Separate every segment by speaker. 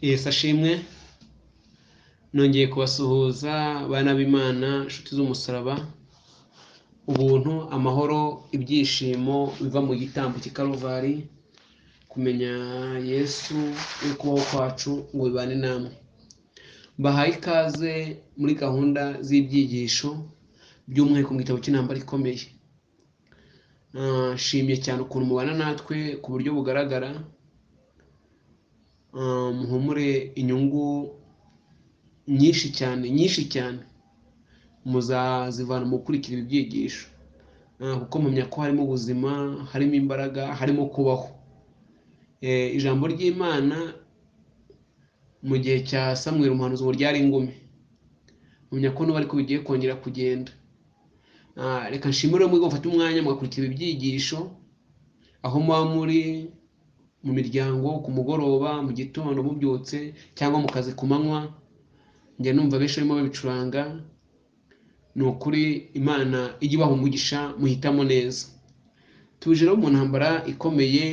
Speaker 1: wese ashimwe nongeye kubasuhuza bana b'Imana inshuti z'umusaraba ubuntu amahoro ibyishimo biva mu gitambo cy'ikaruvari kumenya yesu no kubaho kwacu ngo bibane namwe bahaye ikaze muri gahunda z'ibyigisho by'umwihariko mu gitabo cy'intambara ikomeye Ah, nshimye cyane ukuntu mubana natwe ku buryo bugaragara Ah, muhumure inyungu nyinshi cyane nyinshi cyane muzazivana mu gukurikira ibi byigisho Ah, kuko mpamya ko harimo ubuzima harimo imbaraga harimo kubaho Eh, ijambo ry'imana mu gihe cya samweri umuhanuzi ngo ryari ingumi mpamya ko n'ubu ariko bigiye kongera kugenda Ah, reka nshimire muri gufata umwanya mugakurikira ibyigisho aho muba muri mu miryango ku mugoroba mu gitondo mubyutse cyangwa mu kazi ku manywa njya numva benshi barimo babicuranga ni ukuri imana ijya ibaha umugisha muhitamo neza tuje rero mu ntambara ikomeye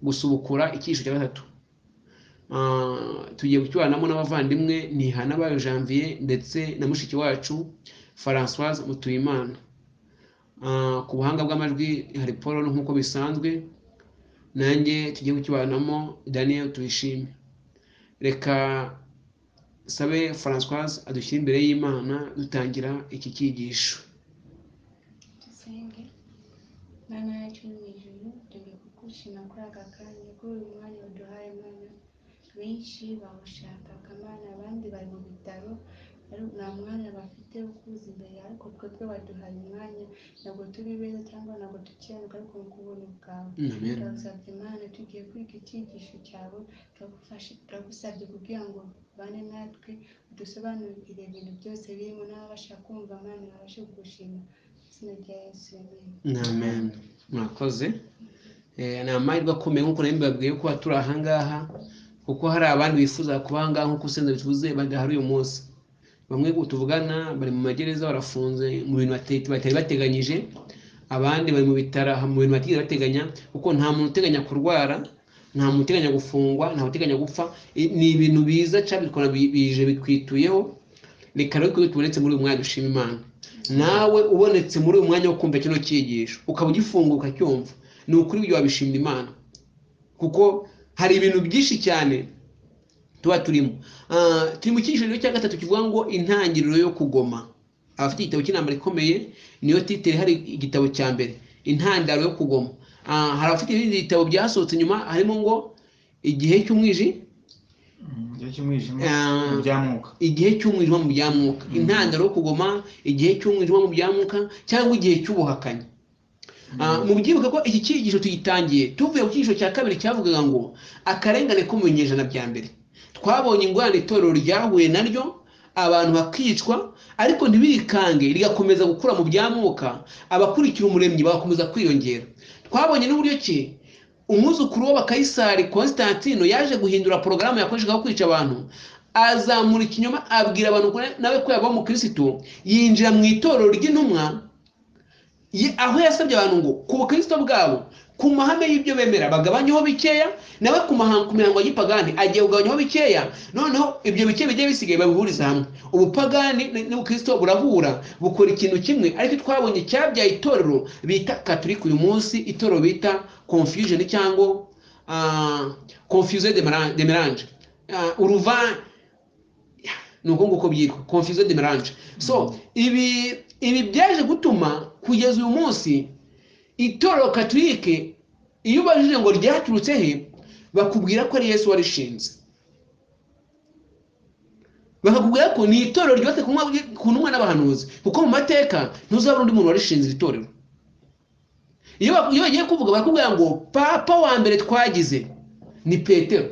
Speaker 1: gusubukura icyiciro cya gatatu Ah, tugiye gucyuranamo n'abavandimwe ntihana bayo janvier ndetse na mushiki wacu francoise mutuyimana Ah, ku buhanga bw'amajwi hari paul nk'uko bisanzwe nanjye tugiye kukibanamo daniel tuyishime reka sabe francoise adushyire imbere y'imana dutangira iki cyigisho
Speaker 2: dusenge mwana yacu uri mu ijuru dore kugushima kuri aka kanya kuri uyu mwanya uduhaye mwana benshi bawushakaga mwana abandi bari mu bitaro ari- nta mwanya bafite wo kuza imbere ariko twebwe baduhaye umwanya ntabwo turi beza cyangwa ntabwo dukiranuka ariko ni kubona ubwawe
Speaker 1: amen
Speaker 2: turagusabye imana tugiye kwiga icyigisho cyawe turagufashe turagusabye kugira ngo ubane natwe udusobanurire ibintu byose birimo n'ababasha kumva mwana babashe kugushima mu izina rya yesu amen
Speaker 1: amen mwakoze Eh, ni amahirwe akomeye nk'uko nari mbabwiye ko turi aha ngaha kuko hari abandi bifuza kuba aha ngaha nk'uko usenze bivuze badahari uyu munsi bamwe tuvugana bari mu magereza barafunze mu bintu bate- batari bateganyije abandi bari mu bitaro mu bintu batigeze bateganya kuko nta muntu uteganya kurwara nta muntu uteganya gufungwa nta muntu uteganya gupfa I- ni ibintu biza cyangwa bikora bi- bije bikwituyeho reka rero ko tubonetse muri uyu mwanya dushima imana nawe ubonetse muri uyu mwanya wo kumva kino cyigisho ukaba ugifunguka ukacyumva ni ukuri ibyo wabishimira imana kuko hari ibintu byinshi cyane tuba turimo Ah, turi mu cyigisho rero cya gatatu kivuga ngo intangiriro yo kugoma abafite igitabo cy'intambara ikomeye niyo titire hari igitabo cya mbere intandaro yo kugoma Ah, hari abafite ibindi bitabo byasohotse nyuma harimo ngo igihe cy'umwiji
Speaker 3: Mm, igihe cy'umwijima
Speaker 1: Ah.
Speaker 3: ibyamuka
Speaker 1: igihe cy'umwijima mu bya mwuka intandaro yo kugoma igihe cy'umwijima mu bya mwuka cyangwa igihe cy'ubuhakanyi Ah, mu byibuka ko iki cyigisho tugitangiye tuvuye ku cyigisho cya kabiri cyavugaga ngo akarengane ko mu binyejana bya mbere twabonye ingorane itorero ryahuye naryo abantu bakicwa ariko ntibirikange rigakomeza gukura mu bya mwuka abakurikira umuremyi bagakomeza kwiyongera twabonye n'uburyo ki umwuzukuru wa bakayisari constantino yaje guhindura porogaramu yakoreshaga yo kwica abantu azamura ikinyoma abwira abantu ko nawe ko yaba umukirisitu yinjira mu itorero ry'intumwa ye- aho yasabye abantu ngo ku bukristo bwabo ku mahame y'ibyo bemera bagabanyeho bikeya nawe ku mahango ku mihango y'ipagani agiye kugabanyaho bikeya noneho ibyo bike bigiye bisigaye babihuriza hamwe ubupagani n- n'ubukristo burahura bukora ikintu kimwe ariko twabonye cyabyaye itorero bita katolika uyu munsi itorero bita confusion cyangwa ah, confuse de mélange- de mélange Ah, uruva ni uko nguko byitwa confusion de mélange so ibi ibi byaje gutuma kugeza uyu munsi itorero katolike iyo ubajije ngo ryaturutse he bakubwira ko ari yesu warishinze bakakubwira ko ni itorero ryubatse ku ntumwa- ku ntumwa n'abahanuzi kuko mu mateka ntuzabona undi muntu warishinze iri torero iyo ba- iyo bagiye kuvuga barakubwira ngo papa wa mbere twagize ni petero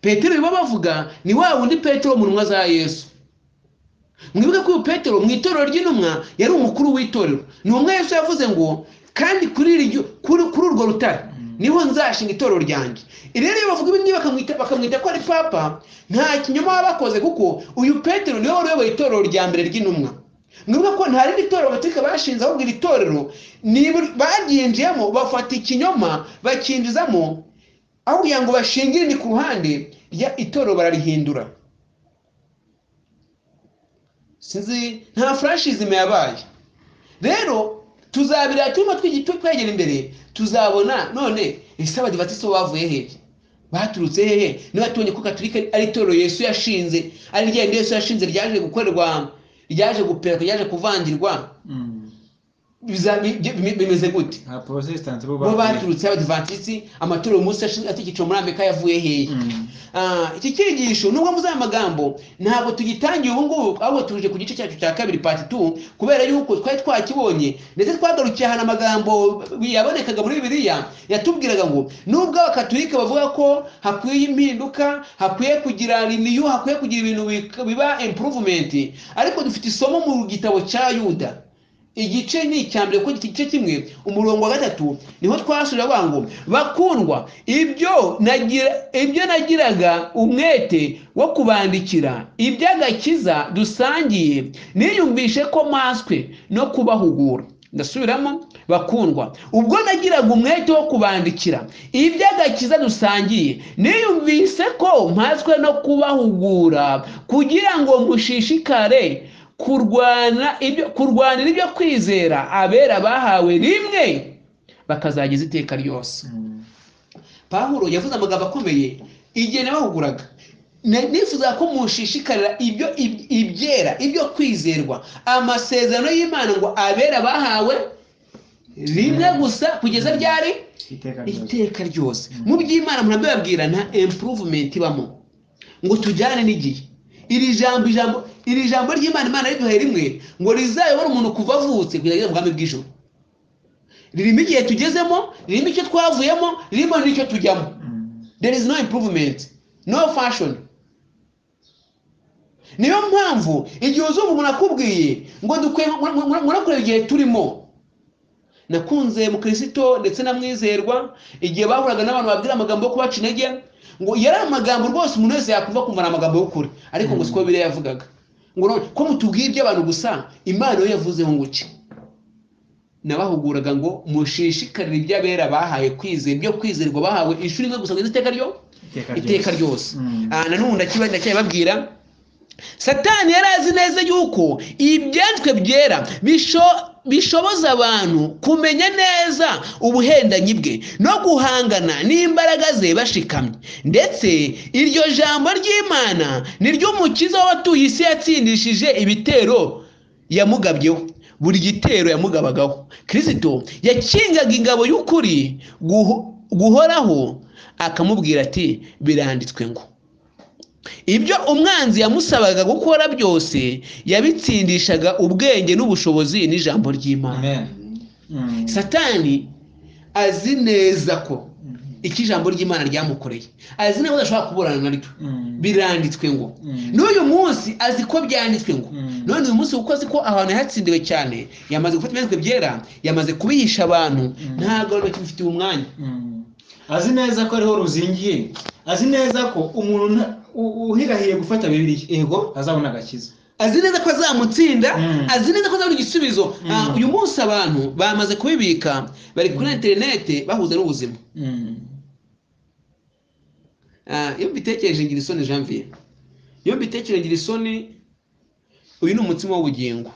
Speaker 1: petero biba bavuga ni wa wundi petero mu ntumwa za yesu mwibuke ko uyu petero mu itorero ry'intumwa yari umukuru w'itorero ni umwe yesu yavuze ngo kandi kuri iri ryo- kuri kuri urwo rutare niho nzashinga itorero ryanjye Ibi rero iyo bavuga ibi ngibi bakamwita bakamwita ko ari papa nta kinyoma baba bakoze kuko uyu petero niwe wari uyoboye itorero rya mbere ry'intumwa mwibuke ko nta rindi torero baturika bashinze ahubwo iri torero nibur- baryinjiyemo bafata ikinyoma bakinjizamo aho kugira ngo bashingire ni ku ruhande rya itorero bararihindura sinzi nta furashizime yabaye rero tuzabira cyuma twegera imbere tuzabona none ese abadivatisi bo bavuye hehe baturutse hehe niba tubonye ko katolika ari itorero yesu yashinze ari ryenda yesu yashinze ryaje gukorerwa ryaje guperwa ryaje kuvandirwa biza- bi- bi- bimeze gute
Speaker 3: nta porotesitanti
Speaker 1: bo
Speaker 3: bo bahuye.
Speaker 1: baturutse abadivatisi amatorero Musa yashinze atigiciro muri amerika yavuye hehe
Speaker 3: Mm.
Speaker 1: Ah, iki cyigisho nubwo muzi aya magambo ntabwo tugitangiye ubu ngubu ahubwo tuje ku gice cyacu cya kabiri part 2 kubera yuko twari twakibonye ndetse twagarukiye ahantu amagambo yabonekaga muri bibiliya yatubwiraga ngo nubwo abakatolika bavuga ko hakwiye impinduka hakwiye kugira riniyu hakwiye kugira ibintu bik- biba improvement ariko dufite isomo mu gitabo cya yuda igice ni icya mbere kuko igice kimwe umurongo wa gatatu niho twasubira bavuga ngo bakundwa ibyo nagira ibyo nagiraga umwete wo kubandikira iby'agakiza dusangiye niyumvishe ko maswe no kubahugura ndasubiramo bakundwa ubwo nagiraga umwete wo kubandikira iby'agakiza dusangiye niyumvise ko mpazwe no kubahugura kugira ngo mushishikare kurwana ibyo kurwanira ibyo kwizera abera bahawe rimwe bakazageza iteka ryose
Speaker 3: Mm.
Speaker 1: pawulo yavuze amagambo akomeye igihe nabahuguraga Ne- nifuzaga ko mushishikarira ibyo ib- ibyera ibyo kwizerwa amasezerano y'imana ngo abera bahawe rimwe gusa kugeza ryari
Speaker 3: iteka ryose
Speaker 1: iteka ryose mu by'imana murambe babwirana improvement ibamo ngo tujyane n'igihe iri jambo ijambo iri jambo ry'imana imana riduhaye rimwe ngo rizayobore umuntu kuva avutse kugeza mu bwami bw'ijoro ririmo igihe tugezemo ririmo icyo twavuyemo ririmo n'icyo tujyamo
Speaker 3: Mm.
Speaker 1: there is no improvement no fashion niyo mpamvu igihe uzumva umuntu akubwiye ngo dukwiye murakureba igihe turimo nakunze mukirisito ndetse na mwizerwa igihe bahuraga n'abantu babwira amagambo yo kubaca intege ngo yari amagambo rwose umuntu wese yakumva kumva ari amagambo y'ukuri ariko ngo siko biriya yavugaga ngo none ko mutubwiye iby'abantu gusa imana yo yavuzeho nguki nabahuguraga ngo mushishikarire iby'abera bahaye kwizera ibyo kwizerwa bahawe ishuri rimwe gusa ngo iteka ryo iteka ryose
Speaker 3: Mm.
Speaker 1: Ah, nanone ndakiba- ndacyababwira satani yari azi neza yuko ibyanditswe byera bisho- bishoboza abantu kumenya neza ubuhendanyi bwe no guhangana n'imbaraga ze bashikamye ndetse iryo jambo ry'imana ni ry'umukiza w'abatuye isi yatsindishije ibitero yamugabyeho buri gitero yamugabagaho kirisito yakingaga ingabo y'ukuri guho- guhoraho akamubwira ati biranditswe ngo ibyo umwanzi yamusabaga gukora byose yabitsindishaga ubwenge n'ubushobozi n'ijambo ry'imana
Speaker 3: Amen. Mm.
Speaker 1: satani azi neza ko
Speaker 3: Mm.
Speaker 1: iki ijambo ry'imana ryamukoreye azi neza ko adashobora kuburana naryo
Speaker 3: Mm.
Speaker 1: biranditswe ngo
Speaker 3: Mm.
Speaker 1: n'uyu munsi azi ko byanditswe ngo
Speaker 3: Mm.
Speaker 1: none uyu munsi kuko azi ko ahantu yatsindiwe cyane yamaze gufata ibyanditswe byera yamaze kubihisha abantu ntabwo bakimufitiye umwanya
Speaker 3: Mm. azi neza ko ariho ruzingiye azi neza ko umuntu nta- u- uhirahiye gufata bibiliya
Speaker 1: yego
Speaker 3: azabona agakiza
Speaker 1: azi neza ko azamutsinda
Speaker 3: Mm.
Speaker 1: azi neza ko azabona igisubizo Ah,
Speaker 3: Mm.
Speaker 1: uyu munsi abantu bamaze kubibika bari kuri interinete bahuza n'ubuzima
Speaker 3: Mm.
Speaker 1: Ah, iyo mbitekereje ngira isoni janvier iyo mbitekereje ngira isoni uyu ni umutsima w'ubugingo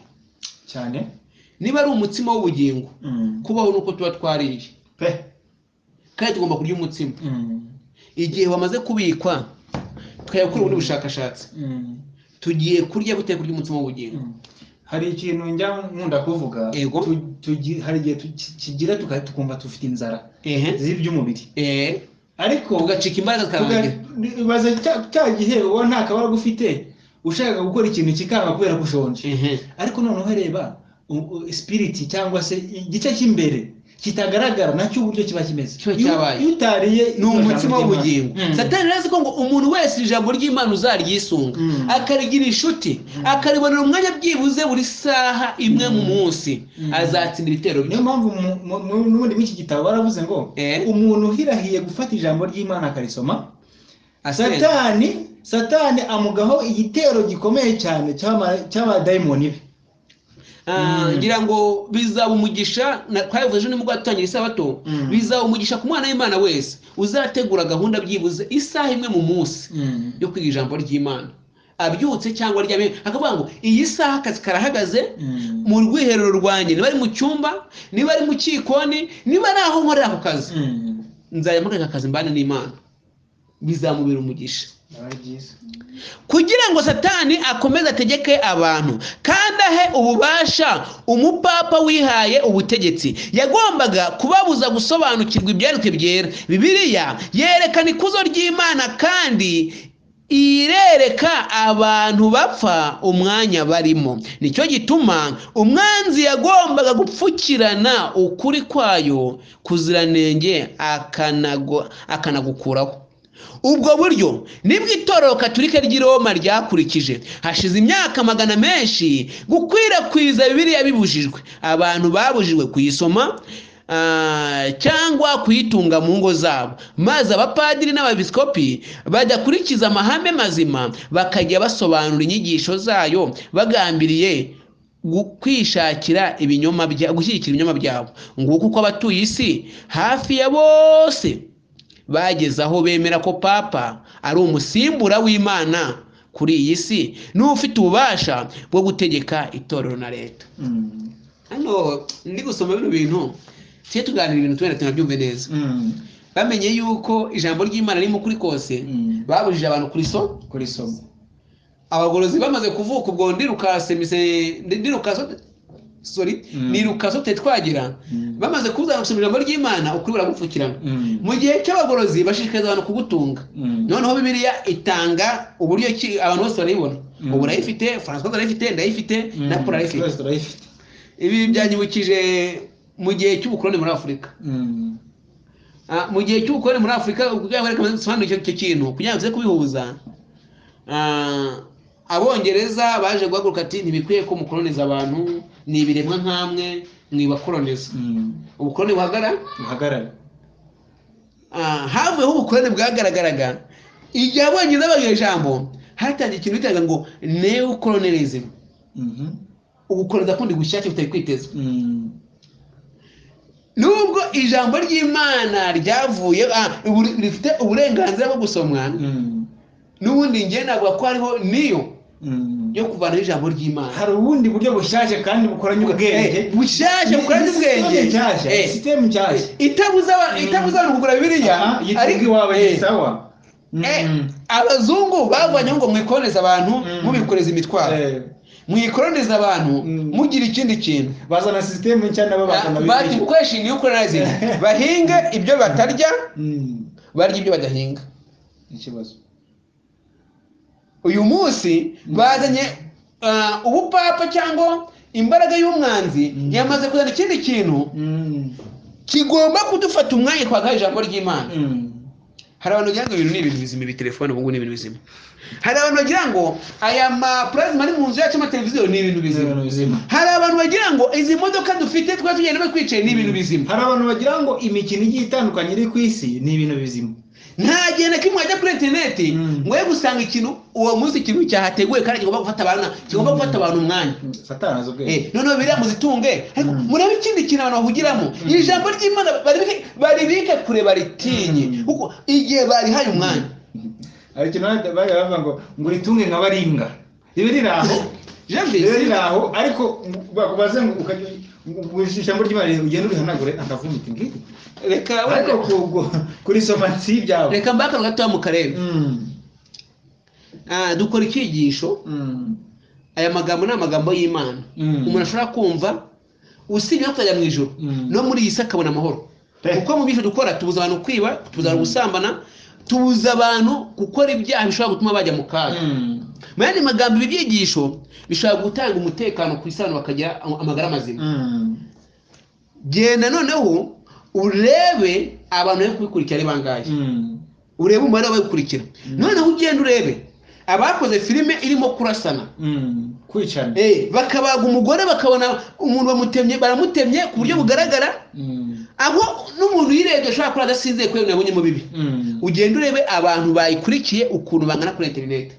Speaker 3: cyane
Speaker 1: niba ari umutsima w'ubugingo
Speaker 3: Mm.
Speaker 1: kubaho nuko tuba twariye
Speaker 3: pe
Speaker 1: kandi tugomba kurya umutsima
Speaker 3: Mm.
Speaker 1: igihe wamaze kubikwa tukajya gukora ubundi bushakashatsi
Speaker 3: Mm.
Speaker 1: tugiye kurya gute kurya umutsima w'ubugingo
Speaker 3: Mm. hari ikintu njya nkunda kuvuga
Speaker 1: Yego.
Speaker 3: Tu- tugi- hari igihe tu- ki- kigira tuka- tukumva dufite inzara
Speaker 1: ehe
Speaker 3: z'iby'umubiri
Speaker 1: ehe
Speaker 3: ariko
Speaker 1: tugacika imbaraga zikarangira
Speaker 3: tuga- baza cya- cya gihe ubona nta kabaraga ufite ushaka gukora ikintu kikanga kubera ko ushonje
Speaker 1: ehe
Speaker 3: ariko noneho reba u- u- spiriti cyangwa se igice cy'imbere kitagaragara nacyo uburyo kiba kimeze
Speaker 1: Kiba
Speaker 3: Iyo-
Speaker 1: cyabaye.
Speaker 3: iyo utariye
Speaker 1: ni umutsima w'ubugingo
Speaker 3: Mm.
Speaker 1: satani arazi ko ngo umuntu wese ijambo ry'imana uzaryisunga
Speaker 3: Mm.
Speaker 1: akarigira inshuti akaribonera umwanya byibuze buri saha imwe mu munsi
Speaker 3: Mm.
Speaker 1: azatsinda ibitero bye
Speaker 3: niyo mpamvu mu- mu- mu- n'ubundi muri iki gitabo baravuze ngo
Speaker 1: Eh.
Speaker 3: umuntu uhirahiye gufata ijambo ry'imana akarisoma
Speaker 1: Asenga.
Speaker 3: satani satani amugaho igitero gikomeye cyane cy'ama- cy'abadayimoni be
Speaker 1: Ah,
Speaker 3: Mm.
Speaker 1: ngira ngo bizaba umugisha na- twabivuze ejo nimugoroba dutangira isabato
Speaker 3: Mm.
Speaker 1: bizaba umugisha ku mwana w'imana wese uzategura gahunda byibuze isaha imwe mu munsi
Speaker 3: Mm.
Speaker 1: yo kwiga ijambo ry'imana abyutse cyangwa aryamye akavuga ngo iyi saha akazi karahagaze
Speaker 3: Mm.
Speaker 1: mu rwiherero rwanjye niba ari mu cyumba niba ari mu cyikoni niba ari aho nkorera ako kazi
Speaker 3: Mm.
Speaker 1: nzajya muri aka kazi mbana n'imana bizamubera umugisha
Speaker 3: Biba ari byiza
Speaker 1: kugira ngo satani akomeze ategeke abantu kandi ahe ububasha umupapa wihaye ubutegetsi yagombaga kubabuza gusobanukirwa ibyanditswe byera bibiliya yerekana ikuzo ry'imana kandi irereka abantu bapfa umwanya barimo nicyo gituma umwanzi yagombaga gupfukirana ukuri kwayo kuziranenge akanago- akanagukuraho ubwo buryo nibwo itorero katolika ry'i roma ryakurikije hashize imyaka magana menshi gukwirakwiza bibiliya bibujijwe abantu babujijwe kuyisoma ah, cyangwa kuyitunga mu ngo zabo maze abapadiri n'abepiskopi badakurikiza amahame mazima bakajya basobanura inyigisho zayo bagambiriye gu- kwishakira ibinyoma bya gushyigikira ibinyoma byabo nguko uko abatuye isi hafi ya bose bageze aho bemera ko papa ari umusimbura w'imana kuri iyi si niba ufite ububasha bwo gutegeka itorero na leta
Speaker 3: Mm.
Speaker 1: hano ndi gusoma bino bintu tujye tuganira ibintu tubona tunabyumve neza
Speaker 3: Mm.
Speaker 1: bamenye yuko ijambo ry'imana ririmo kuri kose
Speaker 3: Mm.
Speaker 1: babujije abantu kuri so
Speaker 3: kuri somo
Speaker 1: abagorozi bamaze kuvuka ubwo ndirukase mise- ndi- ndirukase sorry
Speaker 3: Mm.
Speaker 1: ndirukase tutari twagera
Speaker 3: Mm.
Speaker 1: bamaze kuzana gusoma ijambo ry'imana ukuri buragupfukirana
Speaker 3: Mm.
Speaker 1: mu gihe cy'abagorozi bashishikariza abantu kugutunga
Speaker 3: Mm.
Speaker 1: noneho bibiliya itanga uburyo ki abantu bose barayibona
Speaker 3: Mm.
Speaker 1: ubu urayifite francois arayifite ndayifite
Speaker 3: Mm.
Speaker 1: na paul arayifite
Speaker 3: Twese turayifite
Speaker 1: ibi byanyibukije mu gihe cy'ubukoloni muri afurika
Speaker 3: Mm.
Speaker 1: Ah, mu gihe cy'ubukoloni muri afurika kugira ngo bareke basobanure icyo- icyo kintu kugira ngo tuze kubihuza ah, abongereza baje guhaguruka ati ntibikwiye ko mukoloniza abantu ni ibiremwa nk'amwe mwibakoloniza
Speaker 3: Mm.
Speaker 1: ubukoloni buhagara
Speaker 3: uhagarare
Speaker 1: Ah, havuyeho ubukorane bwagaragaraga igihe abongereza bavuye ijambo hatangiye ikintu bitaga ngo neocolonialism
Speaker 3: Mhm.
Speaker 1: ubukoroni kundi gushake butari kwitezwe
Speaker 3: Mm.
Speaker 1: nubwo ijambo ry'imana ryavuye ah, ubure- rifite uburenganzira bwo gusomwa
Speaker 3: Mm.
Speaker 1: n'ubundi njye navuga ko hariho niyo
Speaker 3: Mm.
Speaker 1: yo kuvanaho ijambo ry'imana
Speaker 3: hari ubundi buryo bushyashya kandi bukoranye ubwenge
Speaker 1: Eh, bushyashya bukoranye ubwenge
Speaker 3: Sisiteme nshyashya
Speaker 1: Eh,
Speaker 3: sisiteme nshyashya
Speaker 1: itabuza aba-
Speaker 3: Mm.
Speaker 1: itabuza abantu kugura bibiliya
Speaker 3: Aha, yitwa
Speaker 1: ariko-
Speaker 3: iwawe
Speaker 1: Eh,
Speaker 3: ni sawa
Speaker 1: eh,
Speaker 3: Mm.
Speaker 1: abazungu bavanyeho ngo mwikoreze abantu
Speaker 3: Mm.
Speaker 1: mubikoreze imitwaro
Speaker 3: Eh,
Speaker 1: mwikoroniza abantu
Speaker 3: Mm.
Speaker 1: mugira ikindi kintu
Speaker 3: bazana sisiteme nshya nabo bakana
Speaker 1: bati
Speaker 3: bibiliya
Speaker 1: gukoresha niyukoronize bahinge ibyo batarya
Speaker 3: Mm.
Speaker 1: barya ibyo badahinga
Speaker 3: ikibazo
Speaker 1: uyu munsi bazanye ah, ubupapa cyangwa imbaraga y'umwanzi
Speaker 3: Mm.
Speaker 1: yamaze kuzana ikindi kintu
Speaker 3: Mm.
Speaker 1: kigomba kudufata umwanya twagaha ijambo ry'imana
Speaker 3: Mm.
Speaker 1: hari abantu bagira ngo ibintu ni ibintu bizima ibi telefone ubu ngubu ni ibintu bizima hari abantu bagira ngo aya mapurasima ari mu nzu yacu amateleviziyo ni ibintu
Speaker 3: Ni
Speaker 1: bizima
Speaker 3: ibintu bizima
Speaker 1: hari abantu bagira ngo izi modoka dufite twari tugenda batwicaye ni ibintu bizima
Speaker 3: hari abantu bagira ngo imikino igiye itandukanye iri ku isi ni ibintu bizima
Speaker 1: nta gihe na kimwe wajya kuri interineti
Speaker 3: Mm.
Speaker 1: ngo we gusanga ikintu uwo munsi ikintu cyahateguwe kandi kigomba gufata abantu kigomba gufata abantu umwanya
Speaker 3: satana azi ubwenge
Speaker 1: Eh, noneho biriya muzitunge ariko
Speaker 3: Mm.
Speaker 1: murebe ikindi kintu abantu bahugiramo
Speaker 3: Mm.
Speaker 1: iri jambo ry'imana baribike- baribike kure baritinye
Speaker 3: Mm.
Speaker 1: kuko igihe barihaye umwanya
Speaker 3: hari ikintu bari- bari bavuga ngo ngo uritunge nka baringa ribe riri aho ribe riri aho ariko bakubaze ngo ukajya ngo ijambo ry'imana ugenda urihanagure akavumita ngiri
Speaker 1: reka
Speaker 3: ariko ku- ku- kurisoma si ibyawe
Speaker 1: reka mbakano gatoya mu karere
Speaker 3: Mm,
Speaker 1: Ah, dukora icyigisho
Speaker 3: mm,
Speaker 1: aya magambo ni amagambo y'imana
Speaker 3: Mm.
Speaker 1: umuntu ashobora kumva usibye no kuzajya mu ijoro
Speaker 3: Mm.
Speaker 1: no muri iyi si akabona amahoro
Speaker 3: Pe.
Speaker 1: kuko mu byo dukora tubuza abantu kwiba tubuza abantu gusambana tubuza abantu gukora ibyaha bishobora gutuma bajya mu kaga
Speaker 3: mm,
Speaker 1: mu yandi magambo ibi byigisho bishobora gutanga umutekano ku isi abantu bakagira am- amagara mazima
Speaker 3: mm,
Speaker 1: genda noneho urebe abantu bari kubikurikira ari bangahe
Speaker 3: mm,
Speaker 1: urebe umubare w'ababikurikira noneho ugenda urebe abakoze filime irimo kurasana
Speaker 3: mm. kwicana
Speaker 1: Eh, bakabaga umugore bakabona umuntu bamutemye baramutemye ku buryo bugaragara
Speaker 3: Mm,
Speaker 1: aho n'umuntu yirebye ashobora kuba adasinzeye kubera ibintu yabonye mu bibi
Speaker 3: mm,
Speaker 1: ugenda urebe abantu bayikurikiye ukuntu bangana kuri interineti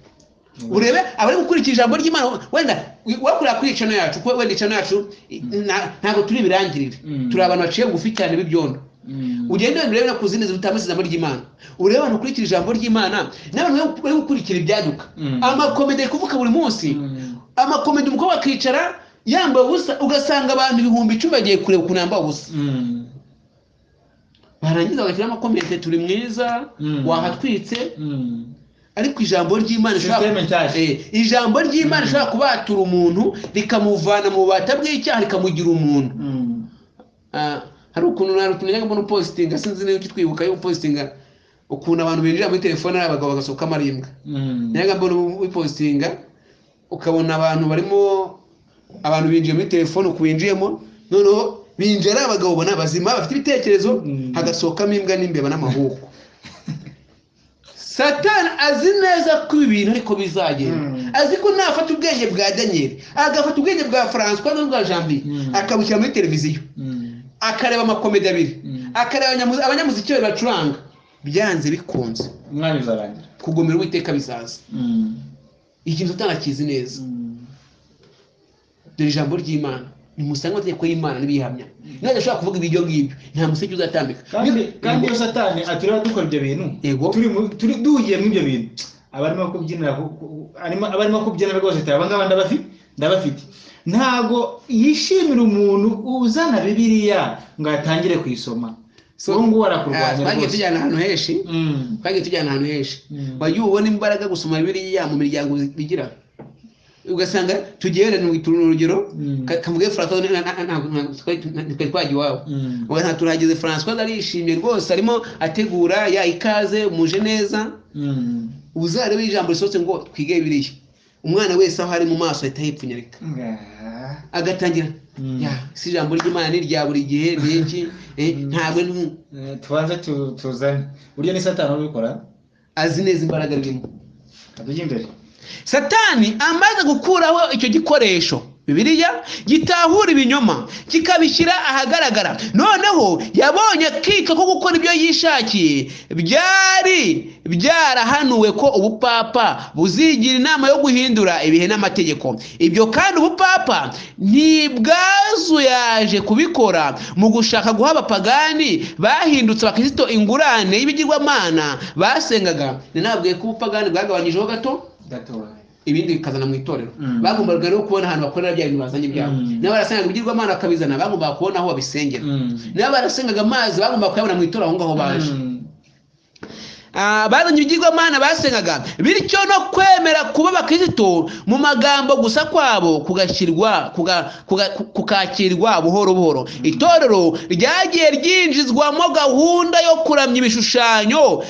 Speaker 1: urebe abari gukurikira ijambo ry'imana wenda wakorera kuri cano yacu kuko wenda cano yacu nta- ntabwo turi ibirangirire
Speaker 3: Mm.
Speaker 1: turi abantu baciye bugufi cyane b'ibyondo ugende wenda urebe no ku zindi zitambuza ijambo ry'imana urebe abantu bakurikira ijambo ry'imana n'abantu bari- bari gukurikira ibyaduka
Speaker 3: Mm.
Speaker 1: amakomedi ari kuvuka buri munsi amakomedi umukobwa akicara yambaye ubusa ugasanga abantu ibihumbi icumi bagiye kureba ukuntu yambaye ubusa barangiza bagashyiraho amakomedi turi mwiza
Speaker 3: Mm.
Speaker 1: wahatwitse ariko ijambo ry'imana
Speaker 3: Systeme
Speaker 1: rishobora
Speaker 3: nshyashya.
Speaker 1: Eh, ijambo ry'imana rishobora kubatura umuntu rikamuvana mu bubata bw'icyaha rikamugira umuntu Ah, hari ukuntu hari ukuntu njyaga mbona upositinga sinzi niba ukitwibuka yo upositinga ukuntu abantu binjira muri telefone ari abagabo bagasohokamo ari imbwa njyaga mbona upositinga ukabona abantu barimo abantu binjiye muri telefone uku binjiyemo noneho binjiye ari abagabo ubona bazima bafite ibitekerezo
Speaker 3: Mm.
Speaker 1: hagasohokamo imbwa n'imbeba n'amahuku satani azi neza ko ibi bintu ariko bizagenda
Speaker 3: Mm.
Speaker 1: azi ko nafata ubwenge bwa daniel agafata ubwenge bwa francois n'ubwa janvier
Speaker 3: Mm.
Speaker 1: akabushyira muri televiziyo akareba amakomedi abiri
Speaker 3: Mm.
Speaker 1: akareba abanyamu- abanyamuziki be bacuranga byanze bikunze
Speaker 3: umwanya uzarangira
Speaker 1: kugomera uwiteka bizaza ikintu utakizi neza dore ijambo ry'imana nimusange amategeko y'imana n'ibiyihamya niba adashobora kuvuga ibyo ngibyo nta museke uzatambika
Speaker 3: kandi kandi iyo
Speaker 1: Yego.
Speaker 3: satani aturiho dukora ibyo bintu
Speaker 1: Yego.
Speaker 3: turi mu- turi duhugiye muri ibyo bintu abarimo kubyinira ku- ku- arimo- abarimo kubyinira rwose ati abangaba ndabafi- ndabafite ntabwo yishimira umuntu uzana bibiliya ngo atangire kuyisoma
Speaker 1: So-
Speaker 3: uwo nguwo
Speaker 1: Ah,
Speaker 3: arakurwanya
Speaker 1: twagiye
Speaker 3: rwose
Speaker 1: tujyana ahantu henshi
Speaker 3: Mm.
Speaker 1: twagiye tujyana ahantu henshi
Speaker 3: Mm.
Speaker 1: wajya ubona imbaraga gusoma biriya mu miryango bigira ugasanga tugiye wenda ni urugero
Speaker 3: Mm.
Speaker 1: Ka- kamuge francois na- na- na- ntabwo- ntabwo twari- na- twari twagiye iwabo
Speaker 3: Mm.
Speaker 1: Ubu nta turahageze francois arishimye rwose arimo ategura ya ikaze muje neza
Speaker 3: Mm.
Speaker 1: uzarebe ijambo risohotse ngo twige biriya umwana wese aho ari mu maso ahita yipfunyarika
Speaker 3: Ah.
Speaker 1: agatangira
Speaker 3: Mm.
Speaker 1: ya si ijambo ry'imana ni irya buri gihe ni iki Eh, ntabwo ni-
Speaker 3: Eh, tubanze tu- tuzane burya ni satani ubikora
Speaker 1: azi neza imbaraga ririmo
Speaker 3: atujya imbere
Speaker 1: satani amaze gukuraho icyo gikoresho bibiliya gitahura ibinyoma kikabishyira ahagaragara noneho yabonye akika ko gukora ibyo yishakiye byari byarahanuwe ko ubupapa buzigira inama yo guhindura ibihe n'amategeko ibyo kandi ubupapa ntibwazuyaje kubikora mu gushaka guha abapagani bahindutse abakristo ingurane y'ibigirwamana basengaga nababwiye ko ubupagani bwagabanyijeho gato
Speaker 3: gatoya
Speaker 1: ibindi bikazana mu itorero
Speaker 3: Mm.
Speaker 1: bagombaga rero kubona ahantu bakorera bya bintu bazanye ibyabo
Speaker 3: Mm.
Speaker 1: n'abarasengaga ibigirwamana bakabizana bagombaga kubona aho babisengera n'abarasengaga amazi bagombaga kuyabona mu itorero aho ngaho baje Ah, bazanye ibigirwamana basengaga bityo no kwemera kuba abakristo mu magambo gusa kwabo kugashyirwa kuga- kuga- ku- kukakirwa buhoro buhoro itorero ryagiye ryinjizwamo gahunda yo kuramya ibishushanyo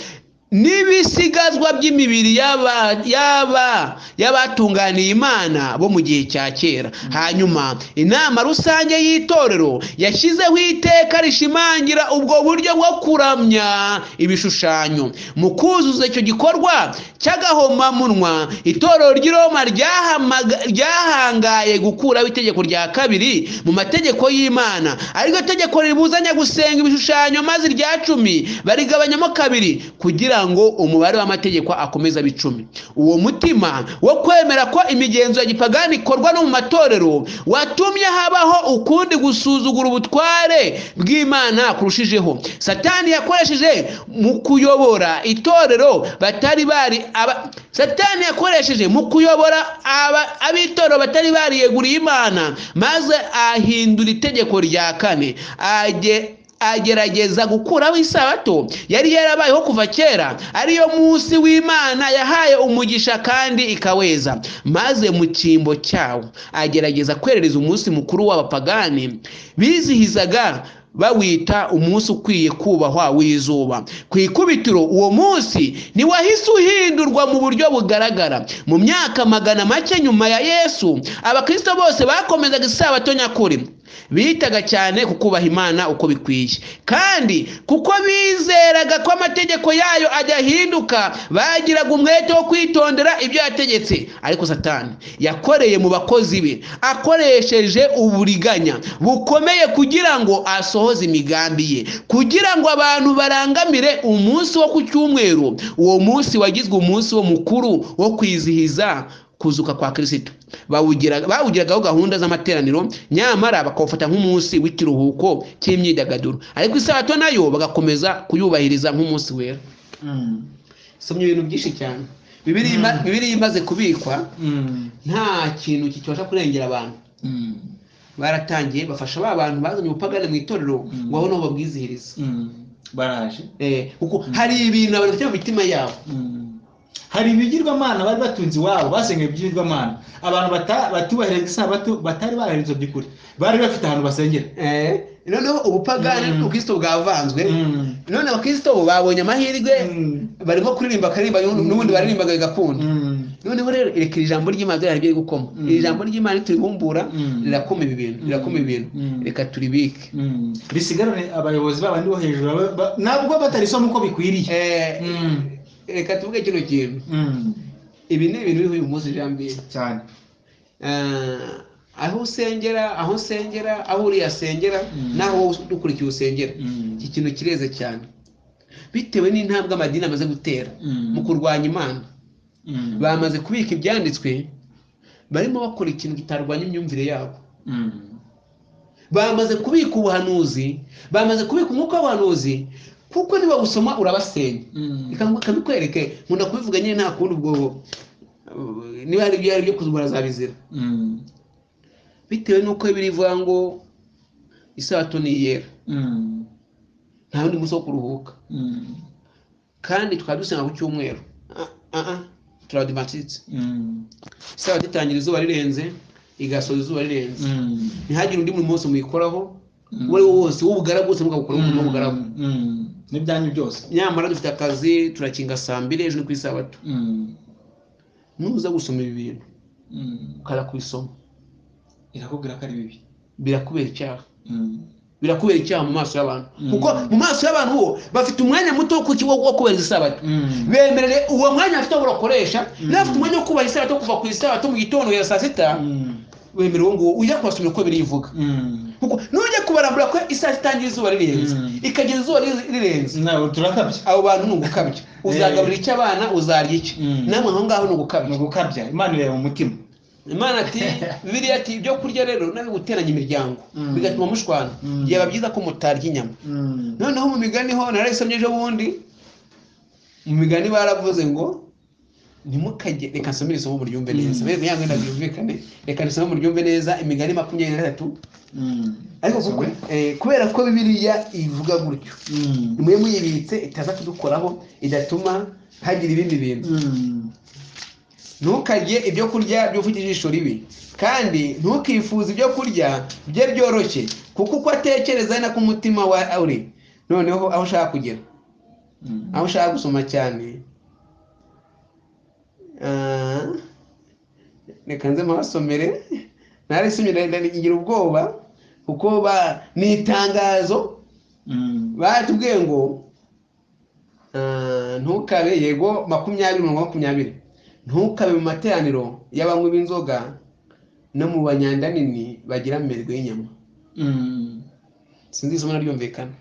Speaker 1: n'ibisigazwa by'imibiri y'aba- y'aba- y'abatunganiye imana bo mu gihe cya kera hanyuma inama rusange y'itorero yashyizeho iteka rishimangira ubwo buryo bwo kuramya ibishushanyo mu kuzuza icyo gikorwa cy'agahomamunwa itorero ry'i roma ryahamaga- ryahangaye gukuraho itegeko rya kabiri mu mategeko y'imana ariryo tegeko ribuzanya gusenga ibishushanyo maze irya cumi barigabanyamo kabiri kugira ngo umubare w'amategeko akomeze abe icumi uwo mutima wo kwemera ko imigenzo ya gipagani ikorwa no mu matorero watumye habaho ukundi gusuzugura ubutware bw'imana kurushijeho satani yakoresheje mu kuyobora itorero batari bari aba satani yakoresheje mu kuyobora aba- ab'itorero batari bariyeguriye imana maze ahindura itegeko rya kane Age- agerageza gukuraho isabato yari yarabayeho kuva kera ariyo munsi w'imana yahaye umugisha kandi ikaweza maze mu cyimbo cyawo agerageza kwerereza umunsi mukuru w'abapagani bizihizaga bawita umunsi ukwiye kubahwa w'izuba ku ikubitiro uwo munsi ntiwahise uhindurwa mu buryo bugaragara mu myaka magana make nyuma ya yesu abakristo bose bakomezaga isabato nyakuri bitaga cyane ku kubaha imana uko bikwiye kandi kuko bizeraga ko amategeko yayo adahinduka bagiraga umwete wo kwitondera ibyo yategetse ariko satani yakoreye mu bakozi be akoresheje uburiganya bukomeye kugira ngo asohoze imigambi ye kugira ngo abantu barangamire umunsi wo ku cyumweru uwo munsi wagizwe umunsi wo mukuru wo kwizihiza kuzuka kwa kirisito bawugira- bawugiragaho gahunda z'amateraniro nyamara bakawufata nk'umunsi w'ikiruhuko cy'imyidagaduro ariko isabato nayo bagakomeza kuyubahiriza nk'umunsi wera
Speaker 3: Mm.
Speaker 1: somye ibintu byinshi cyane bibiri ima- bibiri imaze kubikwa
Speaker 3: Mm.
Speaker 1: nta kintu kibasha kurengera abantu
Speaker 3: Mm.
Speaker 1: baratangiye bafasha ba bantu bazanye ubupagani mu itorero ngo aho naho babwizihirize
Speaker 3: Mm. baraje
Speaker 1: Eh, kuko hari ibintu abantu bafite mu mitima yabo
Speaker 3: Mm. hari ibigirwamana bari batunze iwabo basengera ibigirwamana abantu bata- batubahiriza isabato batari bahiriza by'ukuri bari bafite ahantu basengera
Speaker 1: Eh, noneho ubupagani
Speaker 3: Mm.
Speaker 1: n'ubukristo bwavanzwe
Speaker 3: Mm.
Speaker 1: none abakristo bo babonye amahirwe
Speaker 3: Mm.
Speaker 1: barimo kuririmba akaririmba n'ubundi baririmbaga bigakunda
Speaker 3: Mm.
Speaker 1: noneho rero reka iri jambo ry'imana ryo riri gukoma
Speaker 3: Mm.
Speaker 1: iri jambo ry'imana rituribumbura
Speaker 3: Mm.
Speaker 1: rirakoma ibi bintu rirakoma ibi bintu
Speaker 3: Mm.
Speaker 1: reka turibike
Speaker 3: Mm. risigarane abayobozi babandi bo hejuru ba- ba- nabwo batarisoma uko bikwiriye
Speaker 1: Eh,
Speaker 3: Mm.
Speaker 1: reka tuvuge kino kintu
Speaker 3: Mm.
Speaker 1: ibi ni ibintu biriho uyu munsi jambiye
Speaker 3: cyane
Speaker 1: aho usengera aho usengera aho uriya asengera
Speaker 3: Mm.
Speaker 1: n'aho wowe dukurikiye usengera
Speaker 3: Mm.
Speaker 1: iki kintu kireze cyane bitewe n'intambwe amadini amaze gutera
Speaker 3: Mm.
Speaker 1: mu kurwanya imana
Speaker 3: Mm.
Speaker 1: bamaze kubika ibyanditswe barimo bakora ikintu kitarwanya imyumvire yabo
Speaker 3: Mm.
Speaker 1: bamaze kubika ubuhanuzi bamaze kubika umwuka w'ubuhanuzi kuko niba usoma urabasenya
Speaker 3: Mm.
Speaker 1: Reka ngu- kabikwereke nkunda kubivuga nyine nta kundi ubwo uh, niba hari ibyo ari byo kuzubura zabizira
Speaker 3: Mm.
Speaker 1: bitewe n'uko biri ivuga ngo isabato ni iyera
Speaker 3: Mm.
Speaker 1: nta wundi munsi wo kuruhuka
Speaker 3: Mm.
Speaker 1: kandi twaba dusenga ku cyumweru Ah, ah, ah, turadivantisitse
Speaker 3: Mm.
Speaker 1: isabato itangira izuba rirenze igasoza izuba rirenze
Speaker 3: Mm.
Speaker 1: ntihagire undi muntu wose muyikoraho uwo ari wo wose w'ubugaragu wose mugakora umurimo w'ubugaragu
Speaker 3: Mm. n'ibyanyu byose
Speaker 1: nyamara dufite akazi turakinga saa mbiri ejo ni ku isabato
Speaker 3: Mm.
Speaker 1: nuza gusoma ibi bintu
Speaker 3: Mm.
Speaker 1: ukara kubisoma
Speaker 3: irakubwira ko ari bibi
Speaker 1: birakubera icyaha
Speaker 3: Mm.
Speaker 1: birakubera icyaha mu maso y'abantu
Speaker 3: Mm.
Speaker 1: kuko mu maso y'abantu bo bafite umwanya muto wo kuki- wo kubahiriza isabato
Speaker 3: Mm.
Speaker 1: bemereje uwo mwanya bafite wo bakoresha
Speaker 3: Mm.
Speaker 1: n'abafite umwanya wo kubaha isabato kuva ku isabato mu gitondo ya saa sita
Speaker 3: Mm.
Speaker 1: wemere uwo nguwo ujya kubasomera uko birivuga
Speaker 3: Mm.
Speaker 1: kuko nujya kubarambura ko isaha itangira izuba rirenze
Speaker 3: Mm.
Speaker 1: ikagera izuba ri- rirenze
Speaker 3: nawe turakabya
Speaker 1: abo bantu ni ugukabya uzagaburira icyo abana uzarya iki
Speaker 3: Mm.
Speaker 1: namwe aho ngaho ni ugukabya
Speaker 3: ni ugukabya imana ireba mu mutima
Speaker 1: imana ati biriya ati ibyo kurya rero nawe guteranya imiryango
Speaker 3: Mm.
Speaker 1: bigatuma mushwana
Speaker 3: Mm.
Speaker 1: byaba byiza ko mutarya inyama
Speaker 3: Mm.
Speaker 1: noneho mu migani ho narayisomye ejo bundi mu migani baravuze ngo ntimukajye reka nsomere isomo muryumve neza
Speaker 3: Mm.
Speaker 1: reka yange ndabyumvikane reka nisomo muryumve neza imigani makumyabiri na gatatu
Speaker 3: Mm.
Speaker 1: ariko kuko eh, kubera ko bibiliya ivuga gutyo
Speaker 3: Mm.
Speaker 1: nimwe muyibitse itaza kudukoraho idatuma hagira ibindi bintu
Speaker 3: Mm.
Speaker 1: ntukarye ibyo kurya by'ufite ijisho ribi kandi ntukifuze ibyo kurya bye byoroshye kuko uko atekereza ari nako umutima wa uri noneho aho ushaka kugera
Speaker 3: Mm.
Speaker 1: aho ushaka gusoma cyane Ah, reka nze mpahasomere narisomye ngira ubwoba kuko ba- ni itangazo
Speaker 3: Mm.
Speaker 1: batubwiye ngo ah, ntukabe yego makumyabiri mirongo makumyabiri ntukabe mu materaniro y'abanywi b'inzoga no mu banyanda nini bagira amerwe y'inyama
Speaker 3: Mm.
Speaker 1: sinzi isomo naryumvikana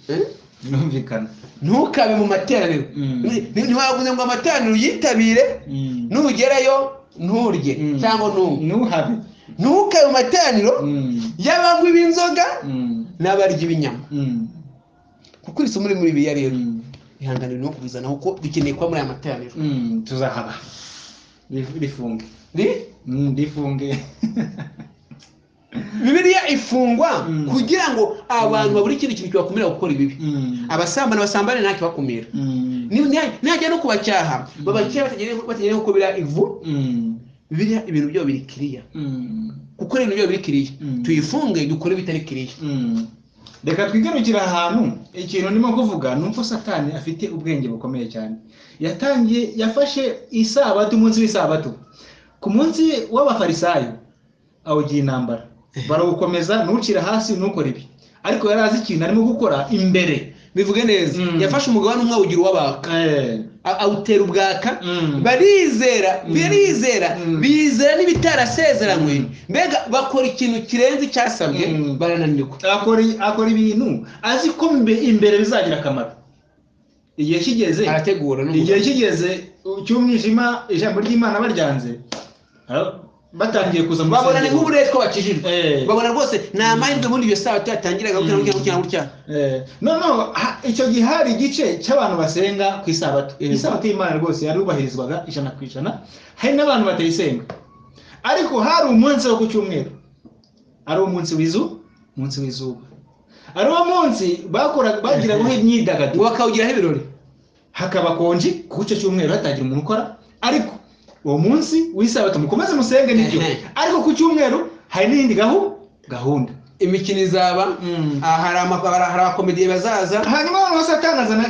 Speaker 1: Eh?
Speaker 3: birumvikana
Speaker 1: ntukabe mu materaniro
Speaker 3: Mm.
Speaker 1: Ni- ni- ntiwavuze ngo amateraniro yitabire
Speaker 3: Mm.
Speaker 1: nugerayo nturye
Speaker 3: Mm.
Speaker 1: cyangwa ntunywe
Speaker 3: ntuhabe
Speaker 1: ntukabe mu materaniro
Speaker 3: Mm.
Speaker 1: y'abanywi b'inzoga
Speaker 3: Mm.
Speaker 1: n'abarya inyama
Speaker 3: Mm.
Speaker 1: kuko iri somo riri muri biriya rero
Speaker 3: Mm.
Speaker 1: ihangane no kubizana kuko bikeneye kuba muri aya materaniro
Speaker 3: Mm. tuzahaba Rif- rifunge
Speaker 1: Ni-
Speaker 3: Mm, rifunge
Speaker 1: bibiliya ifungwa
Speaker 3: Mm.
Speaker 1: kugira ngo abantu babure ikindi kintu kibakumira gukora ibibi
Speaker 3: Mm.
Speaker 1: abasambana basambane nta kibakumira
Speaker 3: Mm.
Speaker 1: Ni- ni- nihajya no kubacyaha babacyaha batagenewe batagenewe ko biriya ivu
Speaker 3: Mm.
Speaker 1: bibiliya ibintu byayo biri kiriya
Speaker 3: Mm.
Speaker 1: kuko ibintu byayo biri kiriya
Speaker 3: Mm.
Speaker 1: tuyifunge dukore bitari kiriya
Speaker 3: Mm. reka twigarukire ahantu ikintu ndimo kuvuga ni uko satani afite ubwenge bukomeye cyane yatangiye yafashe isabato umunsi w'isabato ku munsi w'abafarisayo awugira intambara barawukomeza ntucire hasi ntukore ibi ariko yari azi ikintu arimo gukora imbere
Speaker 1: bivuge neza
Speaker 3: Mm.
Speaker 1: yafashe umugabane umwe awugira uw'abaka
Speaker 3: Eh,
Speaker 1: a- awutera ubwaka
Speaker 3: mm.
Speaker 1: barizera
Speaker 3: Mm.
Speaker 1: barizera
Speaker 3: Mm.
Speaker 1: bizera n'ibitarasezeranywe
Speaker 3: Mm.
Speaker 1: mbega bakora ikintu kirenze icyasabwe
Speaker 3: Mm.
Speaker 1: barananirwa
Speaker 3: akora akora ibintu azi ko imbe- imbere bizagira akamaro igihe kigeze
Speaker 1: arategura no
Speaker 3: igihe kigeze cy'umwijima ijambo ry'imana baryanze ara- batangiye kuza mu
Speaker 1: babona ni
Speaker 3: rusengero.
Speaker 1: nk'uburetwa bakijijwe
Speaker 3: Eh.
Speaker 1: babona rwose ni amahirwe bundi iyo saha tuyatangiraga gutya gutya gutya gutya
Speaker 3: Eh, no no ha- icyo gihe hari igice cy'abantu basenga ku isabato
Speaker 1: Eh.
Speaker 3: isabato y'imana rwose yarubahirizwaga ijana ku ijana hari n'abantu batayisenga ariko hari umunsi wo ku cyumweru ari umunsi w'izu umunsi w'izuba ari uwo munsi bakoraga bagiragaho
Speaker 1: ngo
Speaker 3: imyidagaduro
Speaker 1: bakawugiraho ibirori
Speaker 3: hakaba konji ku icyo cyumweru hatagira umuntu ukora ariko uwo munsi w'isabato mukomeze musenge nibyo
Speaker 1: Ehe.
Speaker 3: ariko ku cyumweru hari n'iyindi gahu- gahunda
Speaker 1: imikino izaba
Speaker 3: Mm.
Speaker 1: ah, hari ama- hari abakomediye bazaza
Speaker 3: hanyuma abantu bose atangazana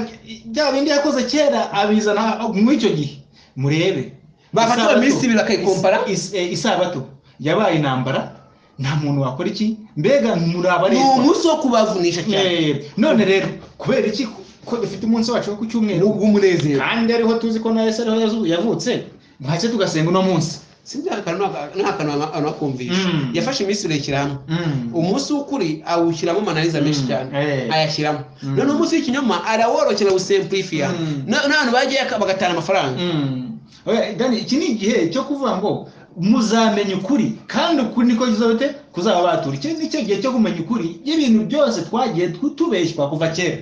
Speaker 3: bya bindi yakoze kera abizana muri icyo gihe murebe
Speaker 1: Bafata
Speaker 3: Isabato-
Speaker 1: iminsi ibiri bakayikompara?
Speaker 3: is- eh, isabato yabaye intambara nta muntu wakora iki mbega
Speaker 1: ni
Speaker 3: murabarebwa
Speaker 1: umunsi wo kubavunisha cyane
Speaker 3: Eh, none rero kubera iki ko dufite umunsi wacu wo ku
Speaker 1: ni
Speaker 3: cyumweru
Speaker 1: ubw'umunezero
Speaker 3: kandi ariho tuzi ko na yesu ariho yazu- yavutse ntacyo tugasenga uno munsi
Speaker 1: si bya kantu n'akantu abantu bakumvisha
Speaker 3: Mm.
Speaker 1: yafashe iminsi ibiri ayishyira hamwe
Speaker 3: Mm.
Speaker 1: umunsi w'ukuri awushyiramo amananiza menshi
Speaker 3: Mm.
Speaker 1: cyane
Speaker 3: Eh.
Speaker 1: ayashyiramo
Speaker 3: Mm.
Speaker 1: noneho umunsi w'ikinyoma araworoshya awusempurifiya
Speaker 3: Mm.
Speaker 1: n'abantu bagiye bagatanga amafaranga
Speaker 3: Mm. Oya, Dani, iki ni igihe cyo kuvuga ngo muzamenya ukuri kandi ukuri niko kizote kuzaba batura iki ni cyo gihe cyo kumenya ukuri y'ibintu byose twagiye tu- tubeshywa kuva kera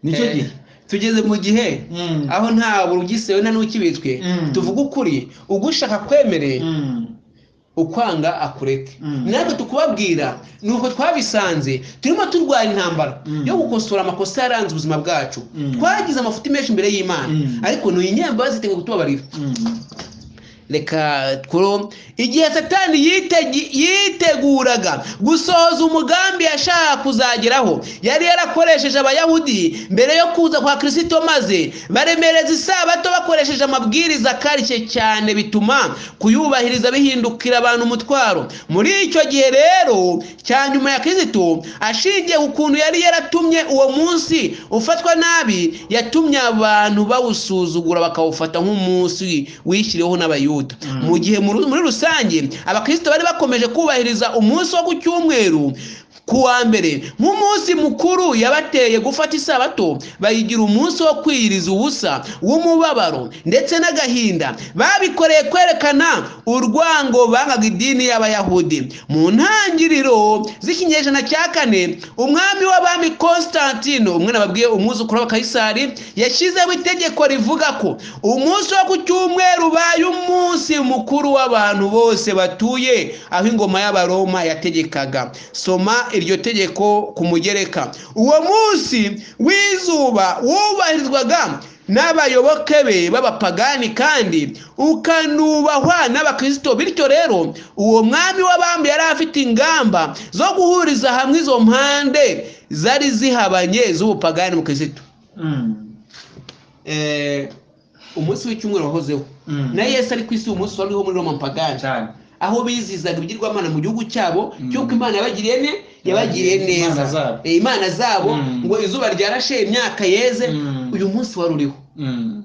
Speaker 3: nicyo
Speaker 1: Eh,
Speaker 3: gihe
Speaker 1: tugeze mu gihe
Speaker 3: Mm.
Speaker 1: aho nta burugisewe nta n'ukibitswe
Speaker 3: Mm.
Speaker 1: tuvuga ukuri ugushaka kwemere
Speaker 3: Mm.
Speaker 1: ukwanga akureke
Speaker 3: Mm.
Speaker 1: natwe tukubabwira ni uko twabisanze turimo turwara intambara
Speaker 3: Mm.
Speaker 1: yo gukosora amakosa yaranze ubuzima bwacu
Speaker 3: Mm.
Speaker 1: twagize amafuti menshi imbere y'imana
Speaker 3: Mm.
Speaker 1: ariko ni inyembabazi ziteguye kutubabarira
Speaker 3: Mm.
Speaker 1: reka tworo igihe satani yitegi- yiteguraga gusohoza umugambi yashaka kuzageraho yari yarakoresheje abayahudi mbere yo kuza kwa kirisito maze baremereza isabato bakoresheje amabwiriza akarishye cyane bituma kuyubahiriza bihindukira abantu umutwaro muri icyo gihe rero cya nyuma ya kirisito ashingiye ku kuntu yari yaratumye uwo munsi ufatwa nabi yatumye abantu bawusuzugura bakawufata nk'umunsi wishyiriweho n'abayuda
Speaker 3: Mm.
Speaker 1: mu gihe muri muri rusange abakristo bari bakomeje kubahiriza umunsi wo ku cyumweru ku wa mbere nk'umunsi mukuru yabateye gufata isabato bayigira umunsi wo kwiyiriza ubusa w'umubabaro ndetse n'agahinda babikoreye kwerekana urwango bangaga idini y'abayahudi mu ntangiriro z'ikinyejana cya kane umwami w'abami konstantino umwe nababwiye umwuzukuru wa kayisari yashyizeho itegeko rivuga ko umunsi wo ku cyumweru ubaye umunsi mukuru w'abantu bose batuye aho ingoma y'abaroma yategekaga soma iryo tegeko ku mugereka uwo munsi w'izuba wubahirizwaga n'abayoboke be b'abapagani kandi ukanubahwa n'abakristo bityo rero uwo mwami w'abami yari afite ingamba zo guhuriza hamwe izo mpande zari zihabanye z'ubupagani mu kristo
Speaker 3: Mm.
Speaker 1: Eh, umunsi w'icyumweru wahozeho
Speaker 3: Mm.
Speaker 1: na yesu ari ku isi umunsi wariho muri roma mpagani
Speaker 3: Cyane.
Speaker 1: aho bizizanga ibigirwamana mu gihugu cyabo
Speaker 3: Mm.
Speaker 1: cy'uko imana yabagiriye ne yabagiriye
Speaker 3: Yabagiriye
Speaker 1: neza
Speaker 3: imana zabo.
Speaker 1: Eh, imana zabo
Speaker 3: Mm.
Speaker 1: ngo izuba ryarashe imyaka yeze
Speaker 3: Mm.
Speaker 1: uyu munsi wari uriho
Speaker 3: Mm.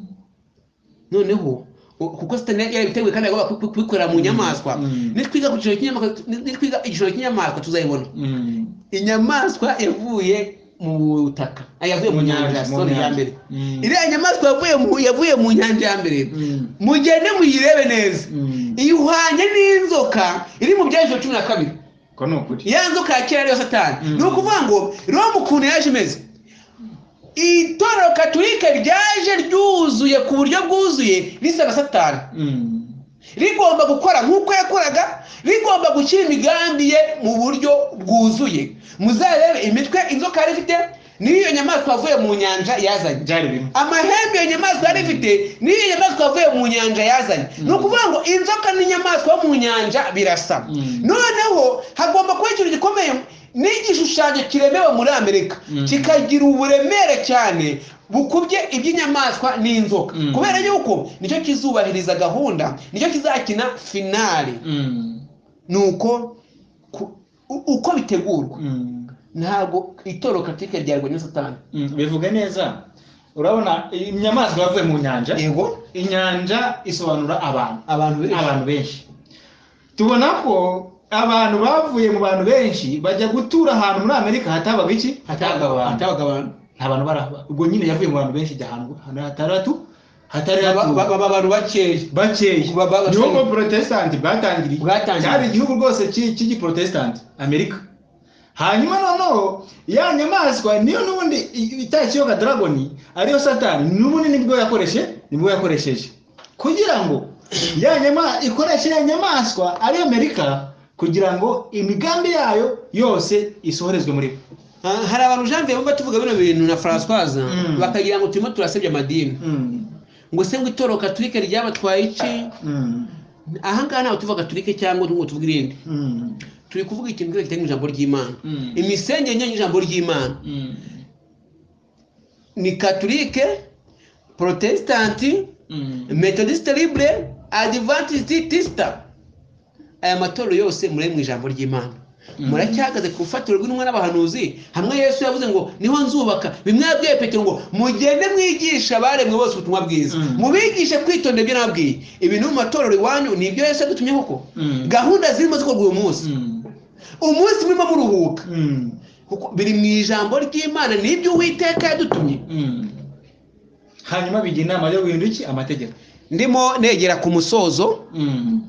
Speaker 1: noneho u- kuko satani yari yarabiteguye kandi yagomba ku- ku- kubikorera mu nyamaswa
Speaker 3: Mm.
Speaker 1: nitwiga ku gishoro cy'inyamaswa nitwiga igishoro cy'inyamaswa tuzayibona
Speaker 3: Mm.
Speaker 1: inyamaswa yavuye mu butaka ah, yavuye mu
Speaker 3: Mu
Speaker 1: nyanja
Speaker 3: nyanja, mu
Speaker 1: sorry, ya
Speaker 3: nyanja.
Speaker 1: mbere
Speaker 3: Mm.
Speaker 1: iriya nyamaswa yavuye mu- yavuye mu nyanja ya mbere
Speaker 3: Mm.
Speaker 1: mugende muyirebe neza
Speaker 3: Mm.
Speaker 1: ihwanye n'inzoka iri mu byaje cumi na kabiri
Speaker 3: ko ni ukuri
Speaker 1: ya nzoka ya kera ariyo satani
Speaker 3: Mm.
Speaker 1: ni ukuvuga ngo roma ukuntu yaje imeze itorero katolika ryaje ryuzuye ku buryo bwuzuye risaba satani
Speaker 3: Mm.
Speaker 1: rigomba gukora nk'uko yakoraga rigomba gushyira imigambi ye mu buryo bwuzuye muzarebe imitwe inzoka yari ifite n'iyo nyamaswa yavuye mu nyanja yazanye
Speaker 3: byari bimwe
Speaker 1: amahembe iyo nyamaswa yari ifite n'iyo nyamaswa yavuye mu nyanja yazanye ni ukuvuga ngo inzoka n'inyamaswa yo mu nyanja birasa
Speaker 3: Mm.
Speaker 1: noneho hagomba kuba ikintu gikomeye n'igishushanyo kiremewe muri amerika
Speaker 3: Mm.
Speaker 1: kikagira uburemere cyane bukubye iby'inyamaswa n'inzoka
Speaker 3: Mm.
Speaker 1: kubera yuko nicyo kizubahiriza gahunda nicyo kizakina finale
Speaker 3: Mm.
Speaker 1: nuko ku u- uko bitegurwa
Speaker 3: Mm.
Speaker 1: ntabwo itoro katike ryarwa na satani
Speaker 3: Mm. bivuge neza urabona inyamaswa yavuye mu nyanja
Speaker 1: yego
Speaker 3: inyanja isobanura abantu
Speaker 1: abantu benshi
Speaker 3: abantu benshi tubona ko abantu bavuye mu bantu benshi bajya gutura ahantu muri amerika hatabaga iki hatabaga abantu
Speaker 1: hatabaga abantu
Speaker 3: nta bantu barahaba ubwo nyine yavuye mu bantu benshi ijya ahantu hatari hatu hatari
Speaker 1: Ba- ba-
Speaker 3: hatu
Speaker 1: ba- abantu bakeya
Speaker 3: bakeya
Speaker 1: ba- ba-
Speaker 3: niho ngo protestant bwatangiriye
Speaker 1: Bwatangiriye.
Speaker 3: cyari igihugu rwose cy'i- cy'igiprotestant amerika hanyuma noneho ya nyamaswa niyo n'ubundi i- itakiyoga dragoni ariyo satani n'ubundi nibwo yakoreshe nibwo yakoresheje kugira ngo ya nyama ikoreshe ya nyamaswa ari amerika kugira ngo imigambi yayo yose isohorezwe muri bo
Speaker 1: Ah, hari abantu jean vianney bumva tuvuga bino bintu na françoise
Speaker 3: Mm.
Speaker 1: bakagira ngo turimo turasebya amadini
Speaker 3: Mm,
Speaker 1: ngo se ngo itoro katolike ryabatwaye iki
Speaker 3: mm,
Speaker 1: ahangaha ntabwo tuvuga katolike cyangwa ngo tuvuge irindi
Speaker 3: mm,
Speaker 1: turi kuvuga ikintu cyose kitari mu ijambo ry'imana
Speaker 3: mm,
Speaker 1: imisengere nyine y'ijambo ry'imana
Speaker 3: mm,
Speaker 1: ni katolike protesitanti
Speaker 3: mm.
Speaker 1: metodisite libure adivantisiti tisita aya matorero yose muri mu ijambo ry'imana
Speaker 3: Mm.
Speaker 1: muracyahagaze ku rufatiro rw'intumwa n'abahanuzi hamwe yesu yavuze ngo niho nzubaka bimwe yabwiye petero ngo mugende mwigisha abaremwe bose ubutumwa bwiza
Speaker 3: Mm.
Speaker 1: mubigishe kwitondera ibyo nabwiye ibintu mu matorero iwanyu ni ibyo yesu yadutumye koko
Speaker 3: Mm.
Speaker 1: gahunda zirimo zikorwa uyu munsi
Speaker 3: Mm,
Speaker 1: umunsi murimo muruhuka
Speaker 3: mm,
Speaker 1: kuko biri mu ijambo ry'imana n'ibyo uwiteka yadutumye
Speaker 3: mm. hanyuma bigira inama yo guhindura iki amategeko
Speaker 1: ndimo negera ku musozo
Speaker 3: Mm.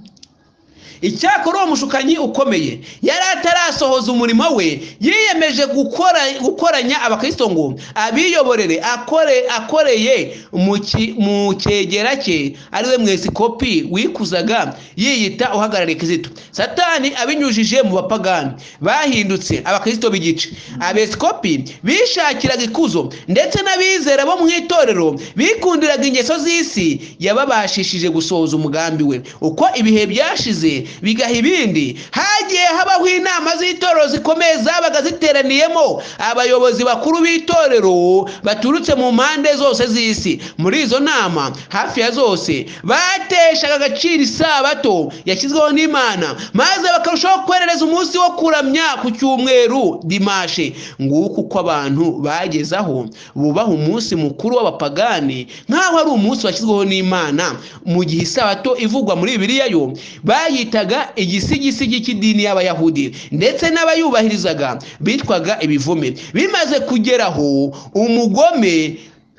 Speaker 1: icyakora uwo mushukanyi ukomeye yari atarasohoza umurimo we yiyemeje gukora gukoranya abakristo ngo abiyoborere akore akoreye mu ki- mu cyegera cye ariwe mwepisikopi wikuzaga yiyita uhagarariye kizito satani abinyujije mu bapagani bahindutse abakristo b'igice abepisikopi bishakiraga ikuzo ndetse n'abizera bo mu itorero bikundiraga ingeso z'isi yababashishije gusohoza umugambi we uko ibihe byashize bigaha ibindi hagiye habaho inama z'itorero zikomeye zabaga ziteraniyemo abayobozi bakuru b'itorero baturutse mu mpande zose z'isi muri izo nama hafi ya zose bateshaga agaciro isabato yashyizweho n'imana maze bakarushaho kwerereza umunsi wo kuramya ku cyumweru dimashe nguko uko abantu bageze aho bubaha umunsi mukuru w'abapagani nk'aho ari umunsi washyizweho n'imana mu gihe isabato ivugwa muri bibiliya yo bayitaga igisigisigi cy'idini y'abayahudi ndetse n'abayubahirizaga bitwaga ibivume bimaze kugeraho umugome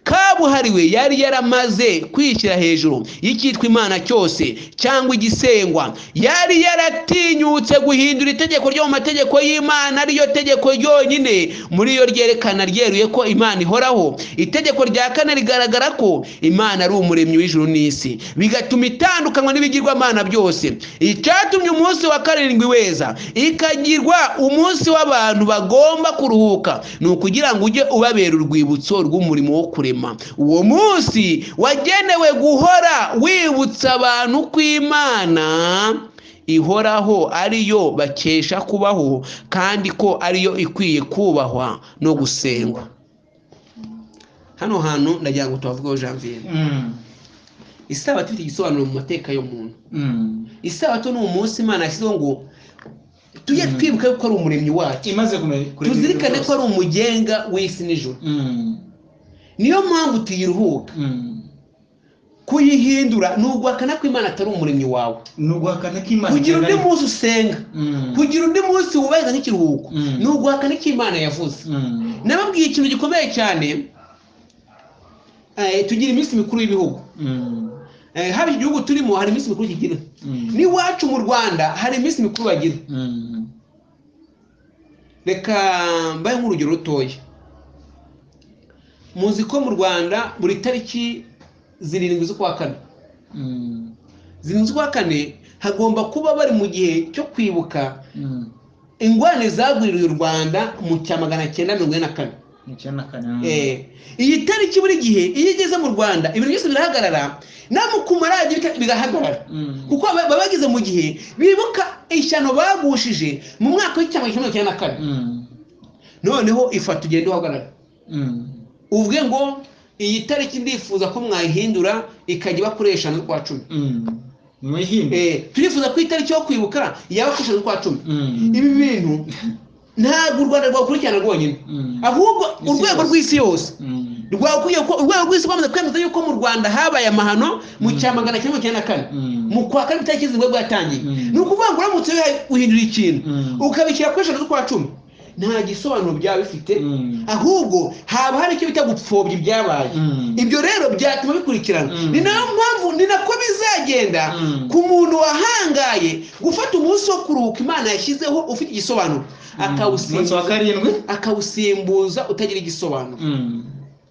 Speaker 1: kabuhariwe yari yaramaze kwishyira hejuru y'icyitwa imana cyose cyangwa igisengwa yari yaratinyutse guhindura itegeko ryo mu mategeko y'imana ariyo tegeko ryonyine muri yo ryerekana ryeruye ko imana ihoraho itegeko rya kane rigaragara ko imana ari umuremyi w'ijuru n'isi bigatuma itandukanywa n'ibigirwamana byose icyatumye umunsi wa karindwi weza ikagirwa umunsi w'abantu bagomba kuruhuka ni ukugira ngo ujye ubabera urwibutso rw'umurimo wo kurema uwo munsi wagenewe guhora wibutsa abantu ko imana ihoraho ariyo bakesha kubaho kandi ko ariyo ikwiye kubahwa no gusengwa hano hantu ndagira ngo tuhavugeho janvier
Speaker 3: Mm,
Speaker 1: isabato ifite igisobanuro mu mateka y'umuntu
Speaker 3: mm.
Speaker 1: isabato ni umunsi imana yashyizeho ngo tujye
Speaker 3: Mm.
Speaker 1: twibuka yuko ari umuremyi wacu
Speaker 3: imaze kumenya kureba
Speaker 1: tuzirikane
Speaker 3: ibintu
Speaker 1: ko ari umugenga w'isi n'ijoro
Speaker 3: Mm,
Speaker 1: niyo mpamvu tuyiruhuka
Speaker 3: mm.
Speaker 1: kuyihindura ni uguhakana ko imana atari umuremyi wawe
Speaker 3: ni uguhakana ko imana
Speaker 1: kugira undi
Speaker 3: igenda ari-
Speaker 1: munsi usenga
Speaker 3: Mm,
Speaker 1: kugira undi munsi wubahiriza nk'ikiruhuko
Speaker 3: Mm.
Speaker 1: ni uguhakana icyo imana yavuze
Speaker 3: mm,
Speaker 1: nababwiye ikintu gikomeye cyane eh, tugira iminsi mikuru y'ibihugu
Speaker 3: mm,
Speaker 1: Eh, haba iki gihugu turimo hari iminsi mikuru kigira
Speaker 3: mm,
Speaker 1: n'iwacu mu rwanda hari iminsi mikuru bagira
Speaker 3: mm,
Speaker 1: reka mbaye nk'urugero rutoya muzi ko mu rwanda buri tariki zirindwi z'ukwa kane
Speaker 3: mm,
Speaker 1: zirindwi z'ukwa kane hagomba kuba bari mu gihe cyo kwibuka
Speaker 3: mm.
Speaker 1: ingorane zagwiririye u rwanda mu cya magana cyenda mirongo ine na kane
Speaker 3: icyenda na kane, mm.
Speaker 1: Eh, iyi tariki buri gihe iyo igeze mu rwanda ibintu byose birahagarara namukumara bigahagarara
Speaker 3: Mm,
Speaker 1: kuko baba baba bageze mu gihe bibuka ishyano bagushije mu mwaka w'icyama cyenda mirongo icyenda na kane
Speaker 3: mm,
Speaker 1: noneho ifata ugenda uhagarara
Speaker 3: mm,
Speaker 1: uvuge ngo iyi tariki ndifuza ko mwayihindura ikajya iba kuri eshanu z'ukwa cumi
Speaker 3: mm, mwihimbe
Speaker 1: Eh, turifuza ko itariki yo kwibuka yaba ku ijana z'ukwa cumi
Speaker 3: Mm,
Speaker 1: ibi bintu ntabwo u rwanda rwakurikirana rwonyine
Speaker 3: mm,
Speaker 1: ahubwo
Speaker 3: Isi
Speaker 1: urwego
Speaker 3: yose.
Speaker 1: rw'isi yose
Speaker 3: mm,
Speaker 1: rwakwiye ko urwego rw'isi rwamaze kwemeza yuko mu rwanda habaye amahano mu cya magana cyenda mirongo icyenda na kane
Speaker 3: mm,
Speaker 1: mu kwa kane itariki zirindwi bwo yatangiye
Speaker 3: Mm.
Speaker 1: ni ukuvuga ngo uramutse wihaye- uhindura ikintu
Speaker 3: Mm.
Speaker 1: ukabishyira ku ijana z'ukwa cumi nta gisobanuro byaba bifite
Speaker 3: Mm.
Speaker 1: ahubwo haba hari icyo bita gupfobya ibyabaye
Speaker 3: Mm.
Speaker 1: ibyo rero byatuma bikurikirana
Speaker 3: Mm.
Speaker 1: ni nayo mpamvu ni nako bizagenda
Speaker 3: Mm.
Speaker 1: ku muntu wahangaye gufata umunsi wo kuruhuka imana yashyizeho ufite igisobanuro
Speaker 3: umunsi wa
Speaker 1: akawusimbuza
Speaker 3: karindwi
Speaker 1: akawusimbuza utagira igisobanuro
Speaker 3: Mm,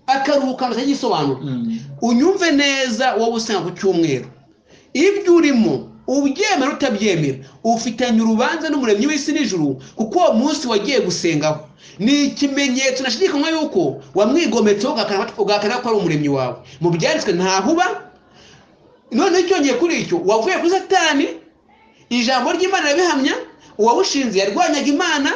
Speaker 1: akaruhuka utagira igisobanuro
Speaker 3: mm,
Speaker 1: unyumve neza wowe usanga ku cyumweru ibyo urimo ubyemera utabyemera ufitanye urubanza n'umuremyi w'isi n'ijuru kuko uwo munsi wagiye gusengaho ni ikimenyetso nashidikanywa yuko wamwigometseho ugahakana ugahakana ko ari umuremyi wawe mu byanditswe ntaho uba noneho icyongeye kuri icyo wavuye kuri satani ijambo ry'imana rirabihamya uwawushinze yarwanyaga imana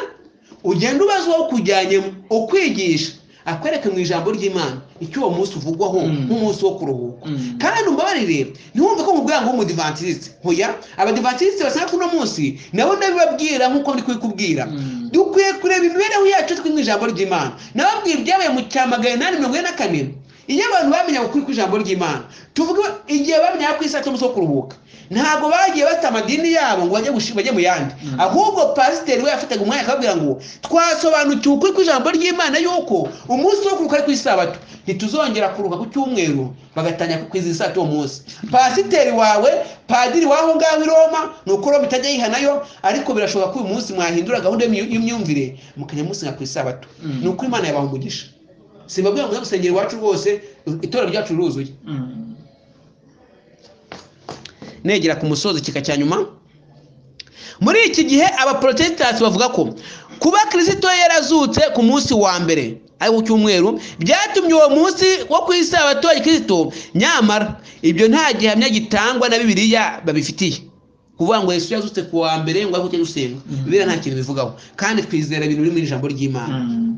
Speaker 1: ugenda ubaza uwo kujyanyemo ukwigisha akwereka mu ijambo ry'imana icyo uwo munsi uvugwaho
Speaker 3: Mm.
Speaker 1: nk'umunsi wo kuruhuka
Speaker 3: Mm.
Speaker 1: kandi umbabarire ntiwumve ko mubwira ngo w'umudivantisite hoya abadivantisite basanga kuno munsi nabo ndabibabwira nk'uko ndi kubikubwira
Speaker 3: Mm.
Speaker 1: dukwiye kureba imibereho yacu twe mu ijambo ry'imana nababwira ibyabaye mu cya magana inani mirongo ine na kane iyo abantu bamenyaga ukuri kw'ijambo ry'imana tuvuge igihe bamenyaga ku isaha cy'umunsi wo kuruhuka ntabwo bagiye bata amadini yabo ngo bajye gushi- bajye mu yandi
Speaker 3: Mm.
Speaker 1: ahubwo pasiteri we yafataga umwanya akababwira ngo twasobanukiwe ukuri kw'ijambo ry'imana yuko umunsi wo kuruhuka ari ku isabato ntituzongera kuruhuka ku cyumweru bagatangira kwizihiza isabato uwo munsi pasiteri wawe padiri w'aho ngaho i roma ni uko roma itajya yihanayo ariko birashoboka ko uyu munsi mwahindura gahunda y'imyu- y'imyumvire mukajya musenga ku isabato
Speaker 3: Mm.
Speaker 1: ni uko imana yabaha umugisha simbabwira ngo muze gusengera iwacu rwose itorero ryacu riruzuye
Speaker 3: mm.
Speaker 1: negera ku musozi kika cya nyuma muri iki gihe abaporotesitansi bavuga ko kuba kirisito yarazutse ku munsi wa mbere ari ku cyumweru byatumye uwo munsi wo ku isabato ya kirisito nyamara ibyo nta gihamya gitangwa na bibiliya babifitiye kuvuga ngo yesu yazutse ku wa mbere ngo ariko ujye gusenga
Speaker 3: Mhm.
Speaker 1: bibiliya nta kintu bivugaho kandi twizera ibintu biri mu ijambo ry'imana
Speaker 3: Mm.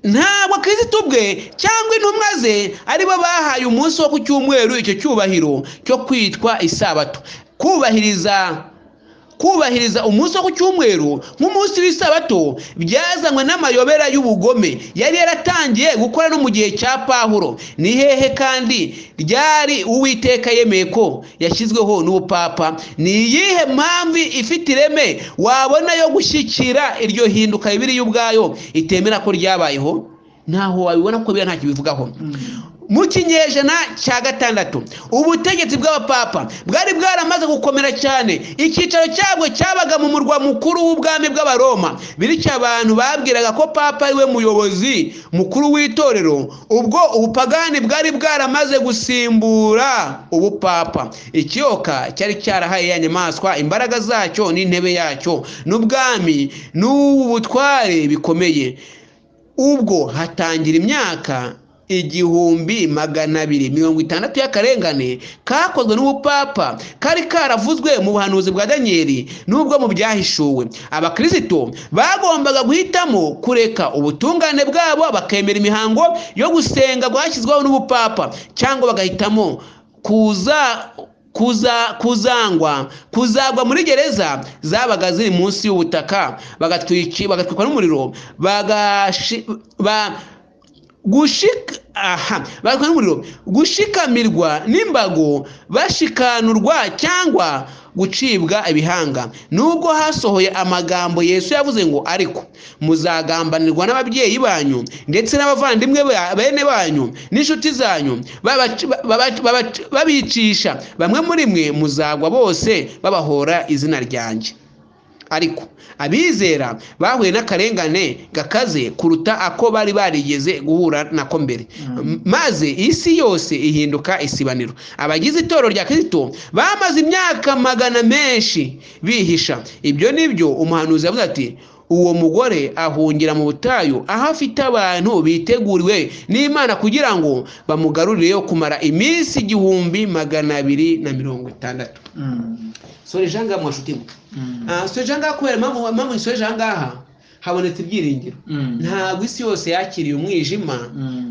Speaker 1: ntabwo kirisito ubwe cyangwa intumwa ze aribo bahaye umunsi wo ku cyumweru icyo cyubahiro cyo kwitwa isabato kubahiriza kubahiriza umunsi wo ku cyumweru nk'umunsi w'isabato byazanywe n'amayobera y'ubugome yari yaratangiye gukora no mu gihe cya pahuro ni hehe kandi ryari uwiteka yemeye ko yashyizweho n'ubupapa ni iyihe mpamvu ifite ireme wabona yo gushyikira iryo hinduka ribiri y'ubwayo itemera ko ryabayeho ntaho wabibona ko biriya ntacyo bivugaho mu kinyejana cya gatandatu ubutegetsi bw'abapapa bwari bwaramaze gukomera cyane icyicaro cyabwo cyabaga mu murwa mukuru w'ubwami bw'abaroma bityo abantu babwiraga ko papa ariwe muyobozi mukuru w'itorero ubwo ubupagani bwari bwaramaze gusimbura ubupapa ikiyoka cyari cyarahaye ya nyamaswa imbaraga zacyo n'intebe yacyo n'ubwami n'ubu butware bikomeye ubwo hatangira imyaka igihumbi magana abiri mirongo itandatu y'akarengane kakozwe n'ubupapa kari karavuzwe mu buhanuzi bwa daniyeli n'ubwo mu byahishuwe abakirisito bagombaga guhitamo kureka ubutungane bwabo bakemera imihango yo gusenga rwashyizweho n'ubupapa cyangwa bagahitamo kuza kuza kuzangwa kuzagwa muri gereza zabaga ziri munsi y'ubutaka bagatwiki bagatwikwa n'umuriro bagashi ba gushika aha bagatwikwa n'umuriro gushikamirwa n'imbago bashikanurwa cyangwa gucibwa ibihanga nubwo hasohoye amagambo yesu yavuze ngo ariko muzagambanirwa n'ababyeyi banyu ndetse n'abavandimwe ba- bene banyu n'inshuti zanyu babac- babac- babac- babicisha bamwe muri mwe muzagwa bose babahora izina ryanjye ariko abizera bahuye n'akarengane gakaze kuruta ako bari barigeze guhura nako mbere M- maze isi yose ihinduka isibaniro abagize itorero rya kristo bamaze imyaka magana menshi bihisha ibyo ni byo umuhanuzi yavuze ati uwo mugore ahungira mu butayu aho afite abantu biteguriwe n'imana kugira ngo bamugarurire yo kumara iminsi igihumbi magana abiri na mirongo itandatu
Speaker 3: Mm.
Speaker 1: sore jean ngaha mwashuti mwe
Speaker 3: Mm.
Speaker 1: Ah, sore jean ngaha kubera impamvu impamvu nsoreje aha ngaha habonetse ibyiringiro ntabwo isi yose yakiriye umwijima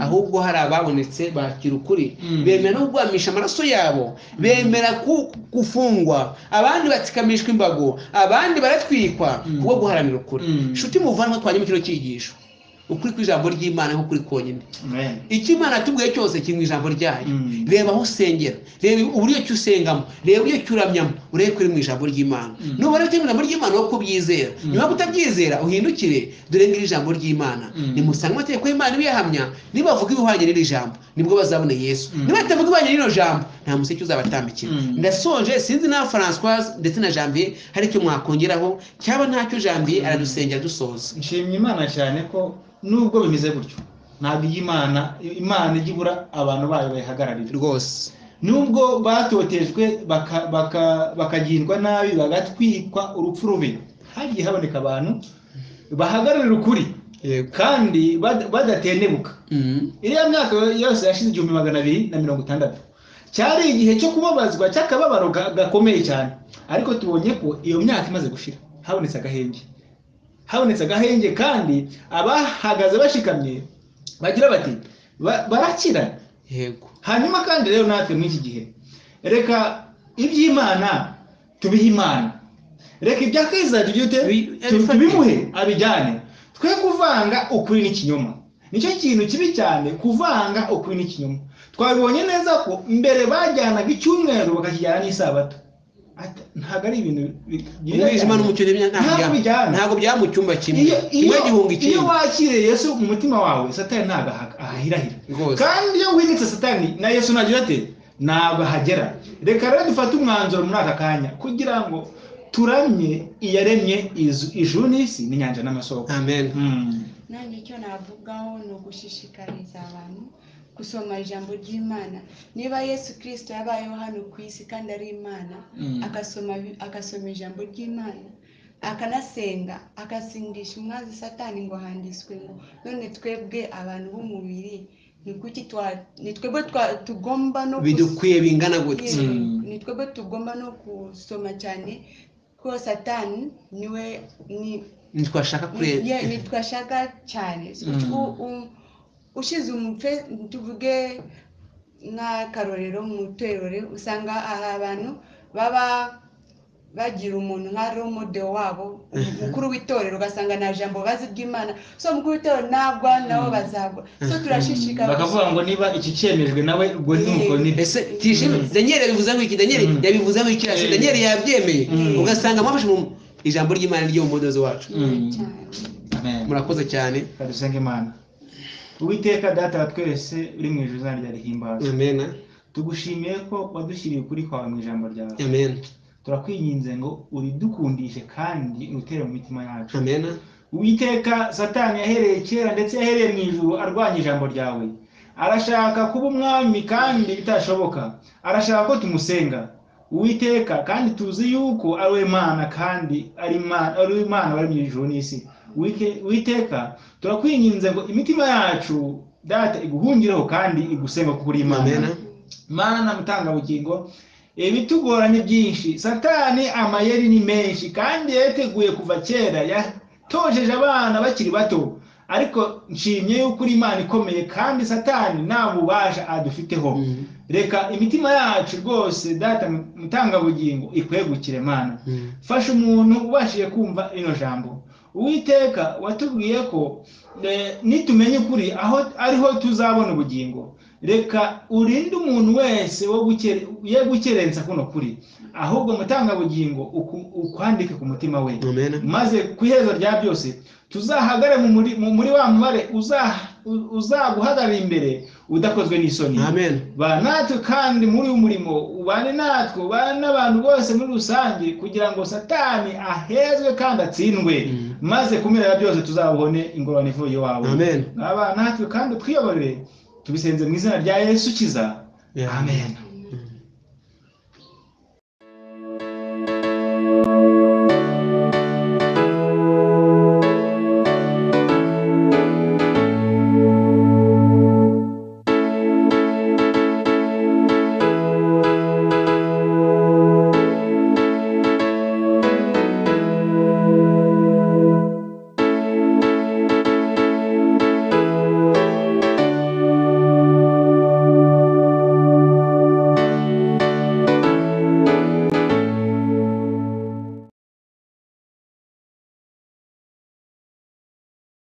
Speaker 1: ahubwo hari ababonetse bakira ukuri
Speaker 3: Mm.
Speaker 1: bemera no kugwamisha amaraso yabo bemera ku- gufungwa abandi batsikamishwa imbago abandi baratwikwa
Speaker 3: Mm.
Speaker 1: kubwo guharanira ukuri
Speaker 3: Mm.
Speaker 1: inshuti muvanwa twanyuma kino cyigisho ukuri kw'ijambo ry'imana nko kuri konyine icyo imana yatubwiye cyose kiri mu ijambo ryayo
Speaker 3: Mm.
Speaker 1: reba aho usengera reba uburyo ki usengamo reba uburyo ki uramyamo urebe ko uri mu ijambo ry'imana
Speaker 3: Mm.
Speaker 1: nubona ko iri mu ijambo ry'imana wowe ko ubyizera
Speaker 3: Mm.
Speaker 1: niba utabyizera uhindukire dore ngiri ijambo ry'imana
Speaker 3: Mm.
Speaker 1: nimusange amategeko y'imana ibiyahamya nibavuga ibihwanye n'iri jambo nibwo bazabona yesu
Speaker 3: Mm.
Speaker 1: niba batavuga ibihwanye n'iro jambo nta museke uzabatambikira
Speaker 3: Mm.
Speaker 1: ndasonje sinzi na francoise ndetse na janvier hari icyo mwakongeraho cyaba ntacyo janvier aradusengera dusoza
Speaker 3: nshimye imana cyane ko nubwo bimeze gutyo ntabwo iyo imana imana ijya ibura abantu bayo bayihagararira
Speaker 1: rwose
Speaker 3: nubwo batotejwe baka- baka- bakagirwa nabi bagatwikwa urupfu rubi hagiye haboneka abantu bahagararira ukuri
Speaker 1: yego
Speaker 3: kandi bad- badatentebuka
Speaker 1: Mhm.
Speaker 3: iriya myaka yose yashize igihumbi magana abiri na mirongo itandatu cyari igihe cyo kubabazwa cy'akababaro ga- gakomeye cyane ariko tubonye ko iyo myaka imaze gushira habonetse agahenge habonetse agahenge kandi abahagaze bashikamye bagira bati "Ba- barakirana
Speaker 1: yego
Speaker 3: hanyuma kandi rero natwe muri iki gihe reka iby'imana tubihe imana reka ibya keza tujye dute
Speaker 1: Bi-
Speaker 3: tu- tubimuhe abijyane twe kuvanga ukuri n'ikinyoma nicyo kintu kibi cyane kuvanga ukuri n'ikinyoma twabibonye neza ko mbere bajyanaga icyumweru bakakijyana n'isabato Ata- ntabwo ari ibintu bi- byiza
Speaker 1: umwijima
Speaker 3: cyane.
Speaker 1: n'umucyo ntibya- ntabwo
Speaker 3: Ntabwo
Speaker 1: bijyana
Speaker 3: bijyana.
Speaker 1: ntabwo byaba mu cyumba kimwe
Speaker 3: iyo
Speaker 1: kimwe gihunga
Speaker 3: iyo- iyo
Speaker 1: ikindi
Speaker 3: wakiriye yesu mu mutima wawe satani ntabwo aha- ahahirahira
Speaker 1: rwose
Speaker 3: kandi iyo winitse satani na yesu nagira ate ntabwo ahagera reka rero dufate umwanzuro muri aka kanya kugira ngo turamye iyaremye izu- ijuru n'isi n'inyanja n'amasoko
Speaker 1: amen
Speaker 3: Mm.
Speaker 2: nanjye icyo navugaho ni ugushishikariza abantu gusoma ijambo ry'imana niba yesu kirisito yabayeho hano ku isi kandi ari imana
Speaker 3: Mm.
Speaker 2: agasoma bi- agasoma ijambo ry'imana akanasenga agasingisha umwanzi satani ngo handitswe ngo none twebwe abantu b'umubiri ni kuki twa- ni twebwe twa- tugomba no kus-
Speaker 1: bidukwiye bingana gutya
Speaker 2: Yego,
Speaker 3: Mm.
Speaker 2: ni twebwe tugomba no gusoma cyane ko satani niwe ni
Speaker 1: ntitwashaka
Speaker 2: ni-
Speaker 1: kureba
Speaker 2: ye- nitwashaka cyane So,
Speaker 3: Mm.
Speaker 2: u- u- ushize umutwe tuvuge nk'akarorero mu itorero usanga aha abantu baba bagira umuntu nka romode wabo umukuru w'itorero ugasanga nta jambo bazi ry'imana so umukuru w'itorero nagwa nabo bazagwa so turashishikariza
Speaker 3: bakavuga ngo niba iki cyemejwe nawe ubwo ntimukore nibyo
Speaker 1: ese tishime
Speaker 3: Mm.
Speaker 1: daniel yabivuze ngo iki daniel
Speaker 3: Mm.
Speaker 1: yabivuze ngo iki
Speaker 3: Eh.
Speaker 1: daniel yabyemeye
Speaker 3: Mm.
Speaker 1: ugasanga mwafashe mu ijambo ry'imana ni ryo mudozi wacu
Speaker 3: Mm.
Speaker 2: cyane
Speaker 3: Amen.
Speaker 1: murakoze cyane
Speaker 3: Reka dusenge imana uwiteka data wa twese uri mu ijuru izina rya rihimbazwa
Speaker 1: amen
Speaker 3: tugushimiye ko wadushyiriye ukuri kwawe mu ijambo ryawe
Speaker 1: amen
Speaker 3: turakwinginze ngo uridukundishe kandi utere mu mitima yacu
Speaker 1: amen
Speaker 3: Uwiteka satani yahereye kera ndetse yahereye mu ijuru arwanya ijambo ryawe arashaka kuba umwami kandi bitashoboka arashaka ko tumusenga Uwiteka kandi tuzi yuko ari we mana kandi ari Imana- ari we Imana wari mu ijuru n'isi Uwike- Uwiteka turakwinginze ngo imitima yacu data iguhungireho kandi igusenga kuko uri imana
Speaker 1: amen
Speaker 3: mana mutangabugingo ibitugoranye byinshi satani amayeri ni menshi kandi yateguye kuva kera yatojeje abana bakiri bato ariko nshimye yuko uri imana ikomeye kandi satani nta bubasha adufiteho
Speaker 1: Mm.
Speaker 3: reka imitima yacu rwose data mutangabugingo ikwegukire mana
Speaker 1: Mm.
Speaker 3: fasha umuntu ubashije kumva rino jambo uwiteka watubwiye ko eh, nitumenya ukuri aho ariho tuzabona ubugingo reka urinde umuntu wese wo gukere- ye gukerensa kuno kuri ahubwo mutangabugingo uku- ukwandike ku mutima we
Speaker 1: amen
Speaker 3: maze ku iherezo rya byose tuzahagare mu muri- mu- muri wa mubare uza- u- uzaguhagarara imbere udakozwe n'isoni
Speaker 1: amen
Speaker 3: ba natwe kandi muri uyu murimo ubane natwe ubane n'abantu bose muri rusange kugira ngo satani ahezwe kandi atsindwe
Speaker 1: Mm.
Speaker 3: maze kumera byose tuzabone ingorane ivuye iwawe
Speaker 1: amen
Speaker 3: aba natwe kandi twiyoborere tubisenze mu izina rya yesu kiza
Speaker 1: Yeah.
Speaker 3: amen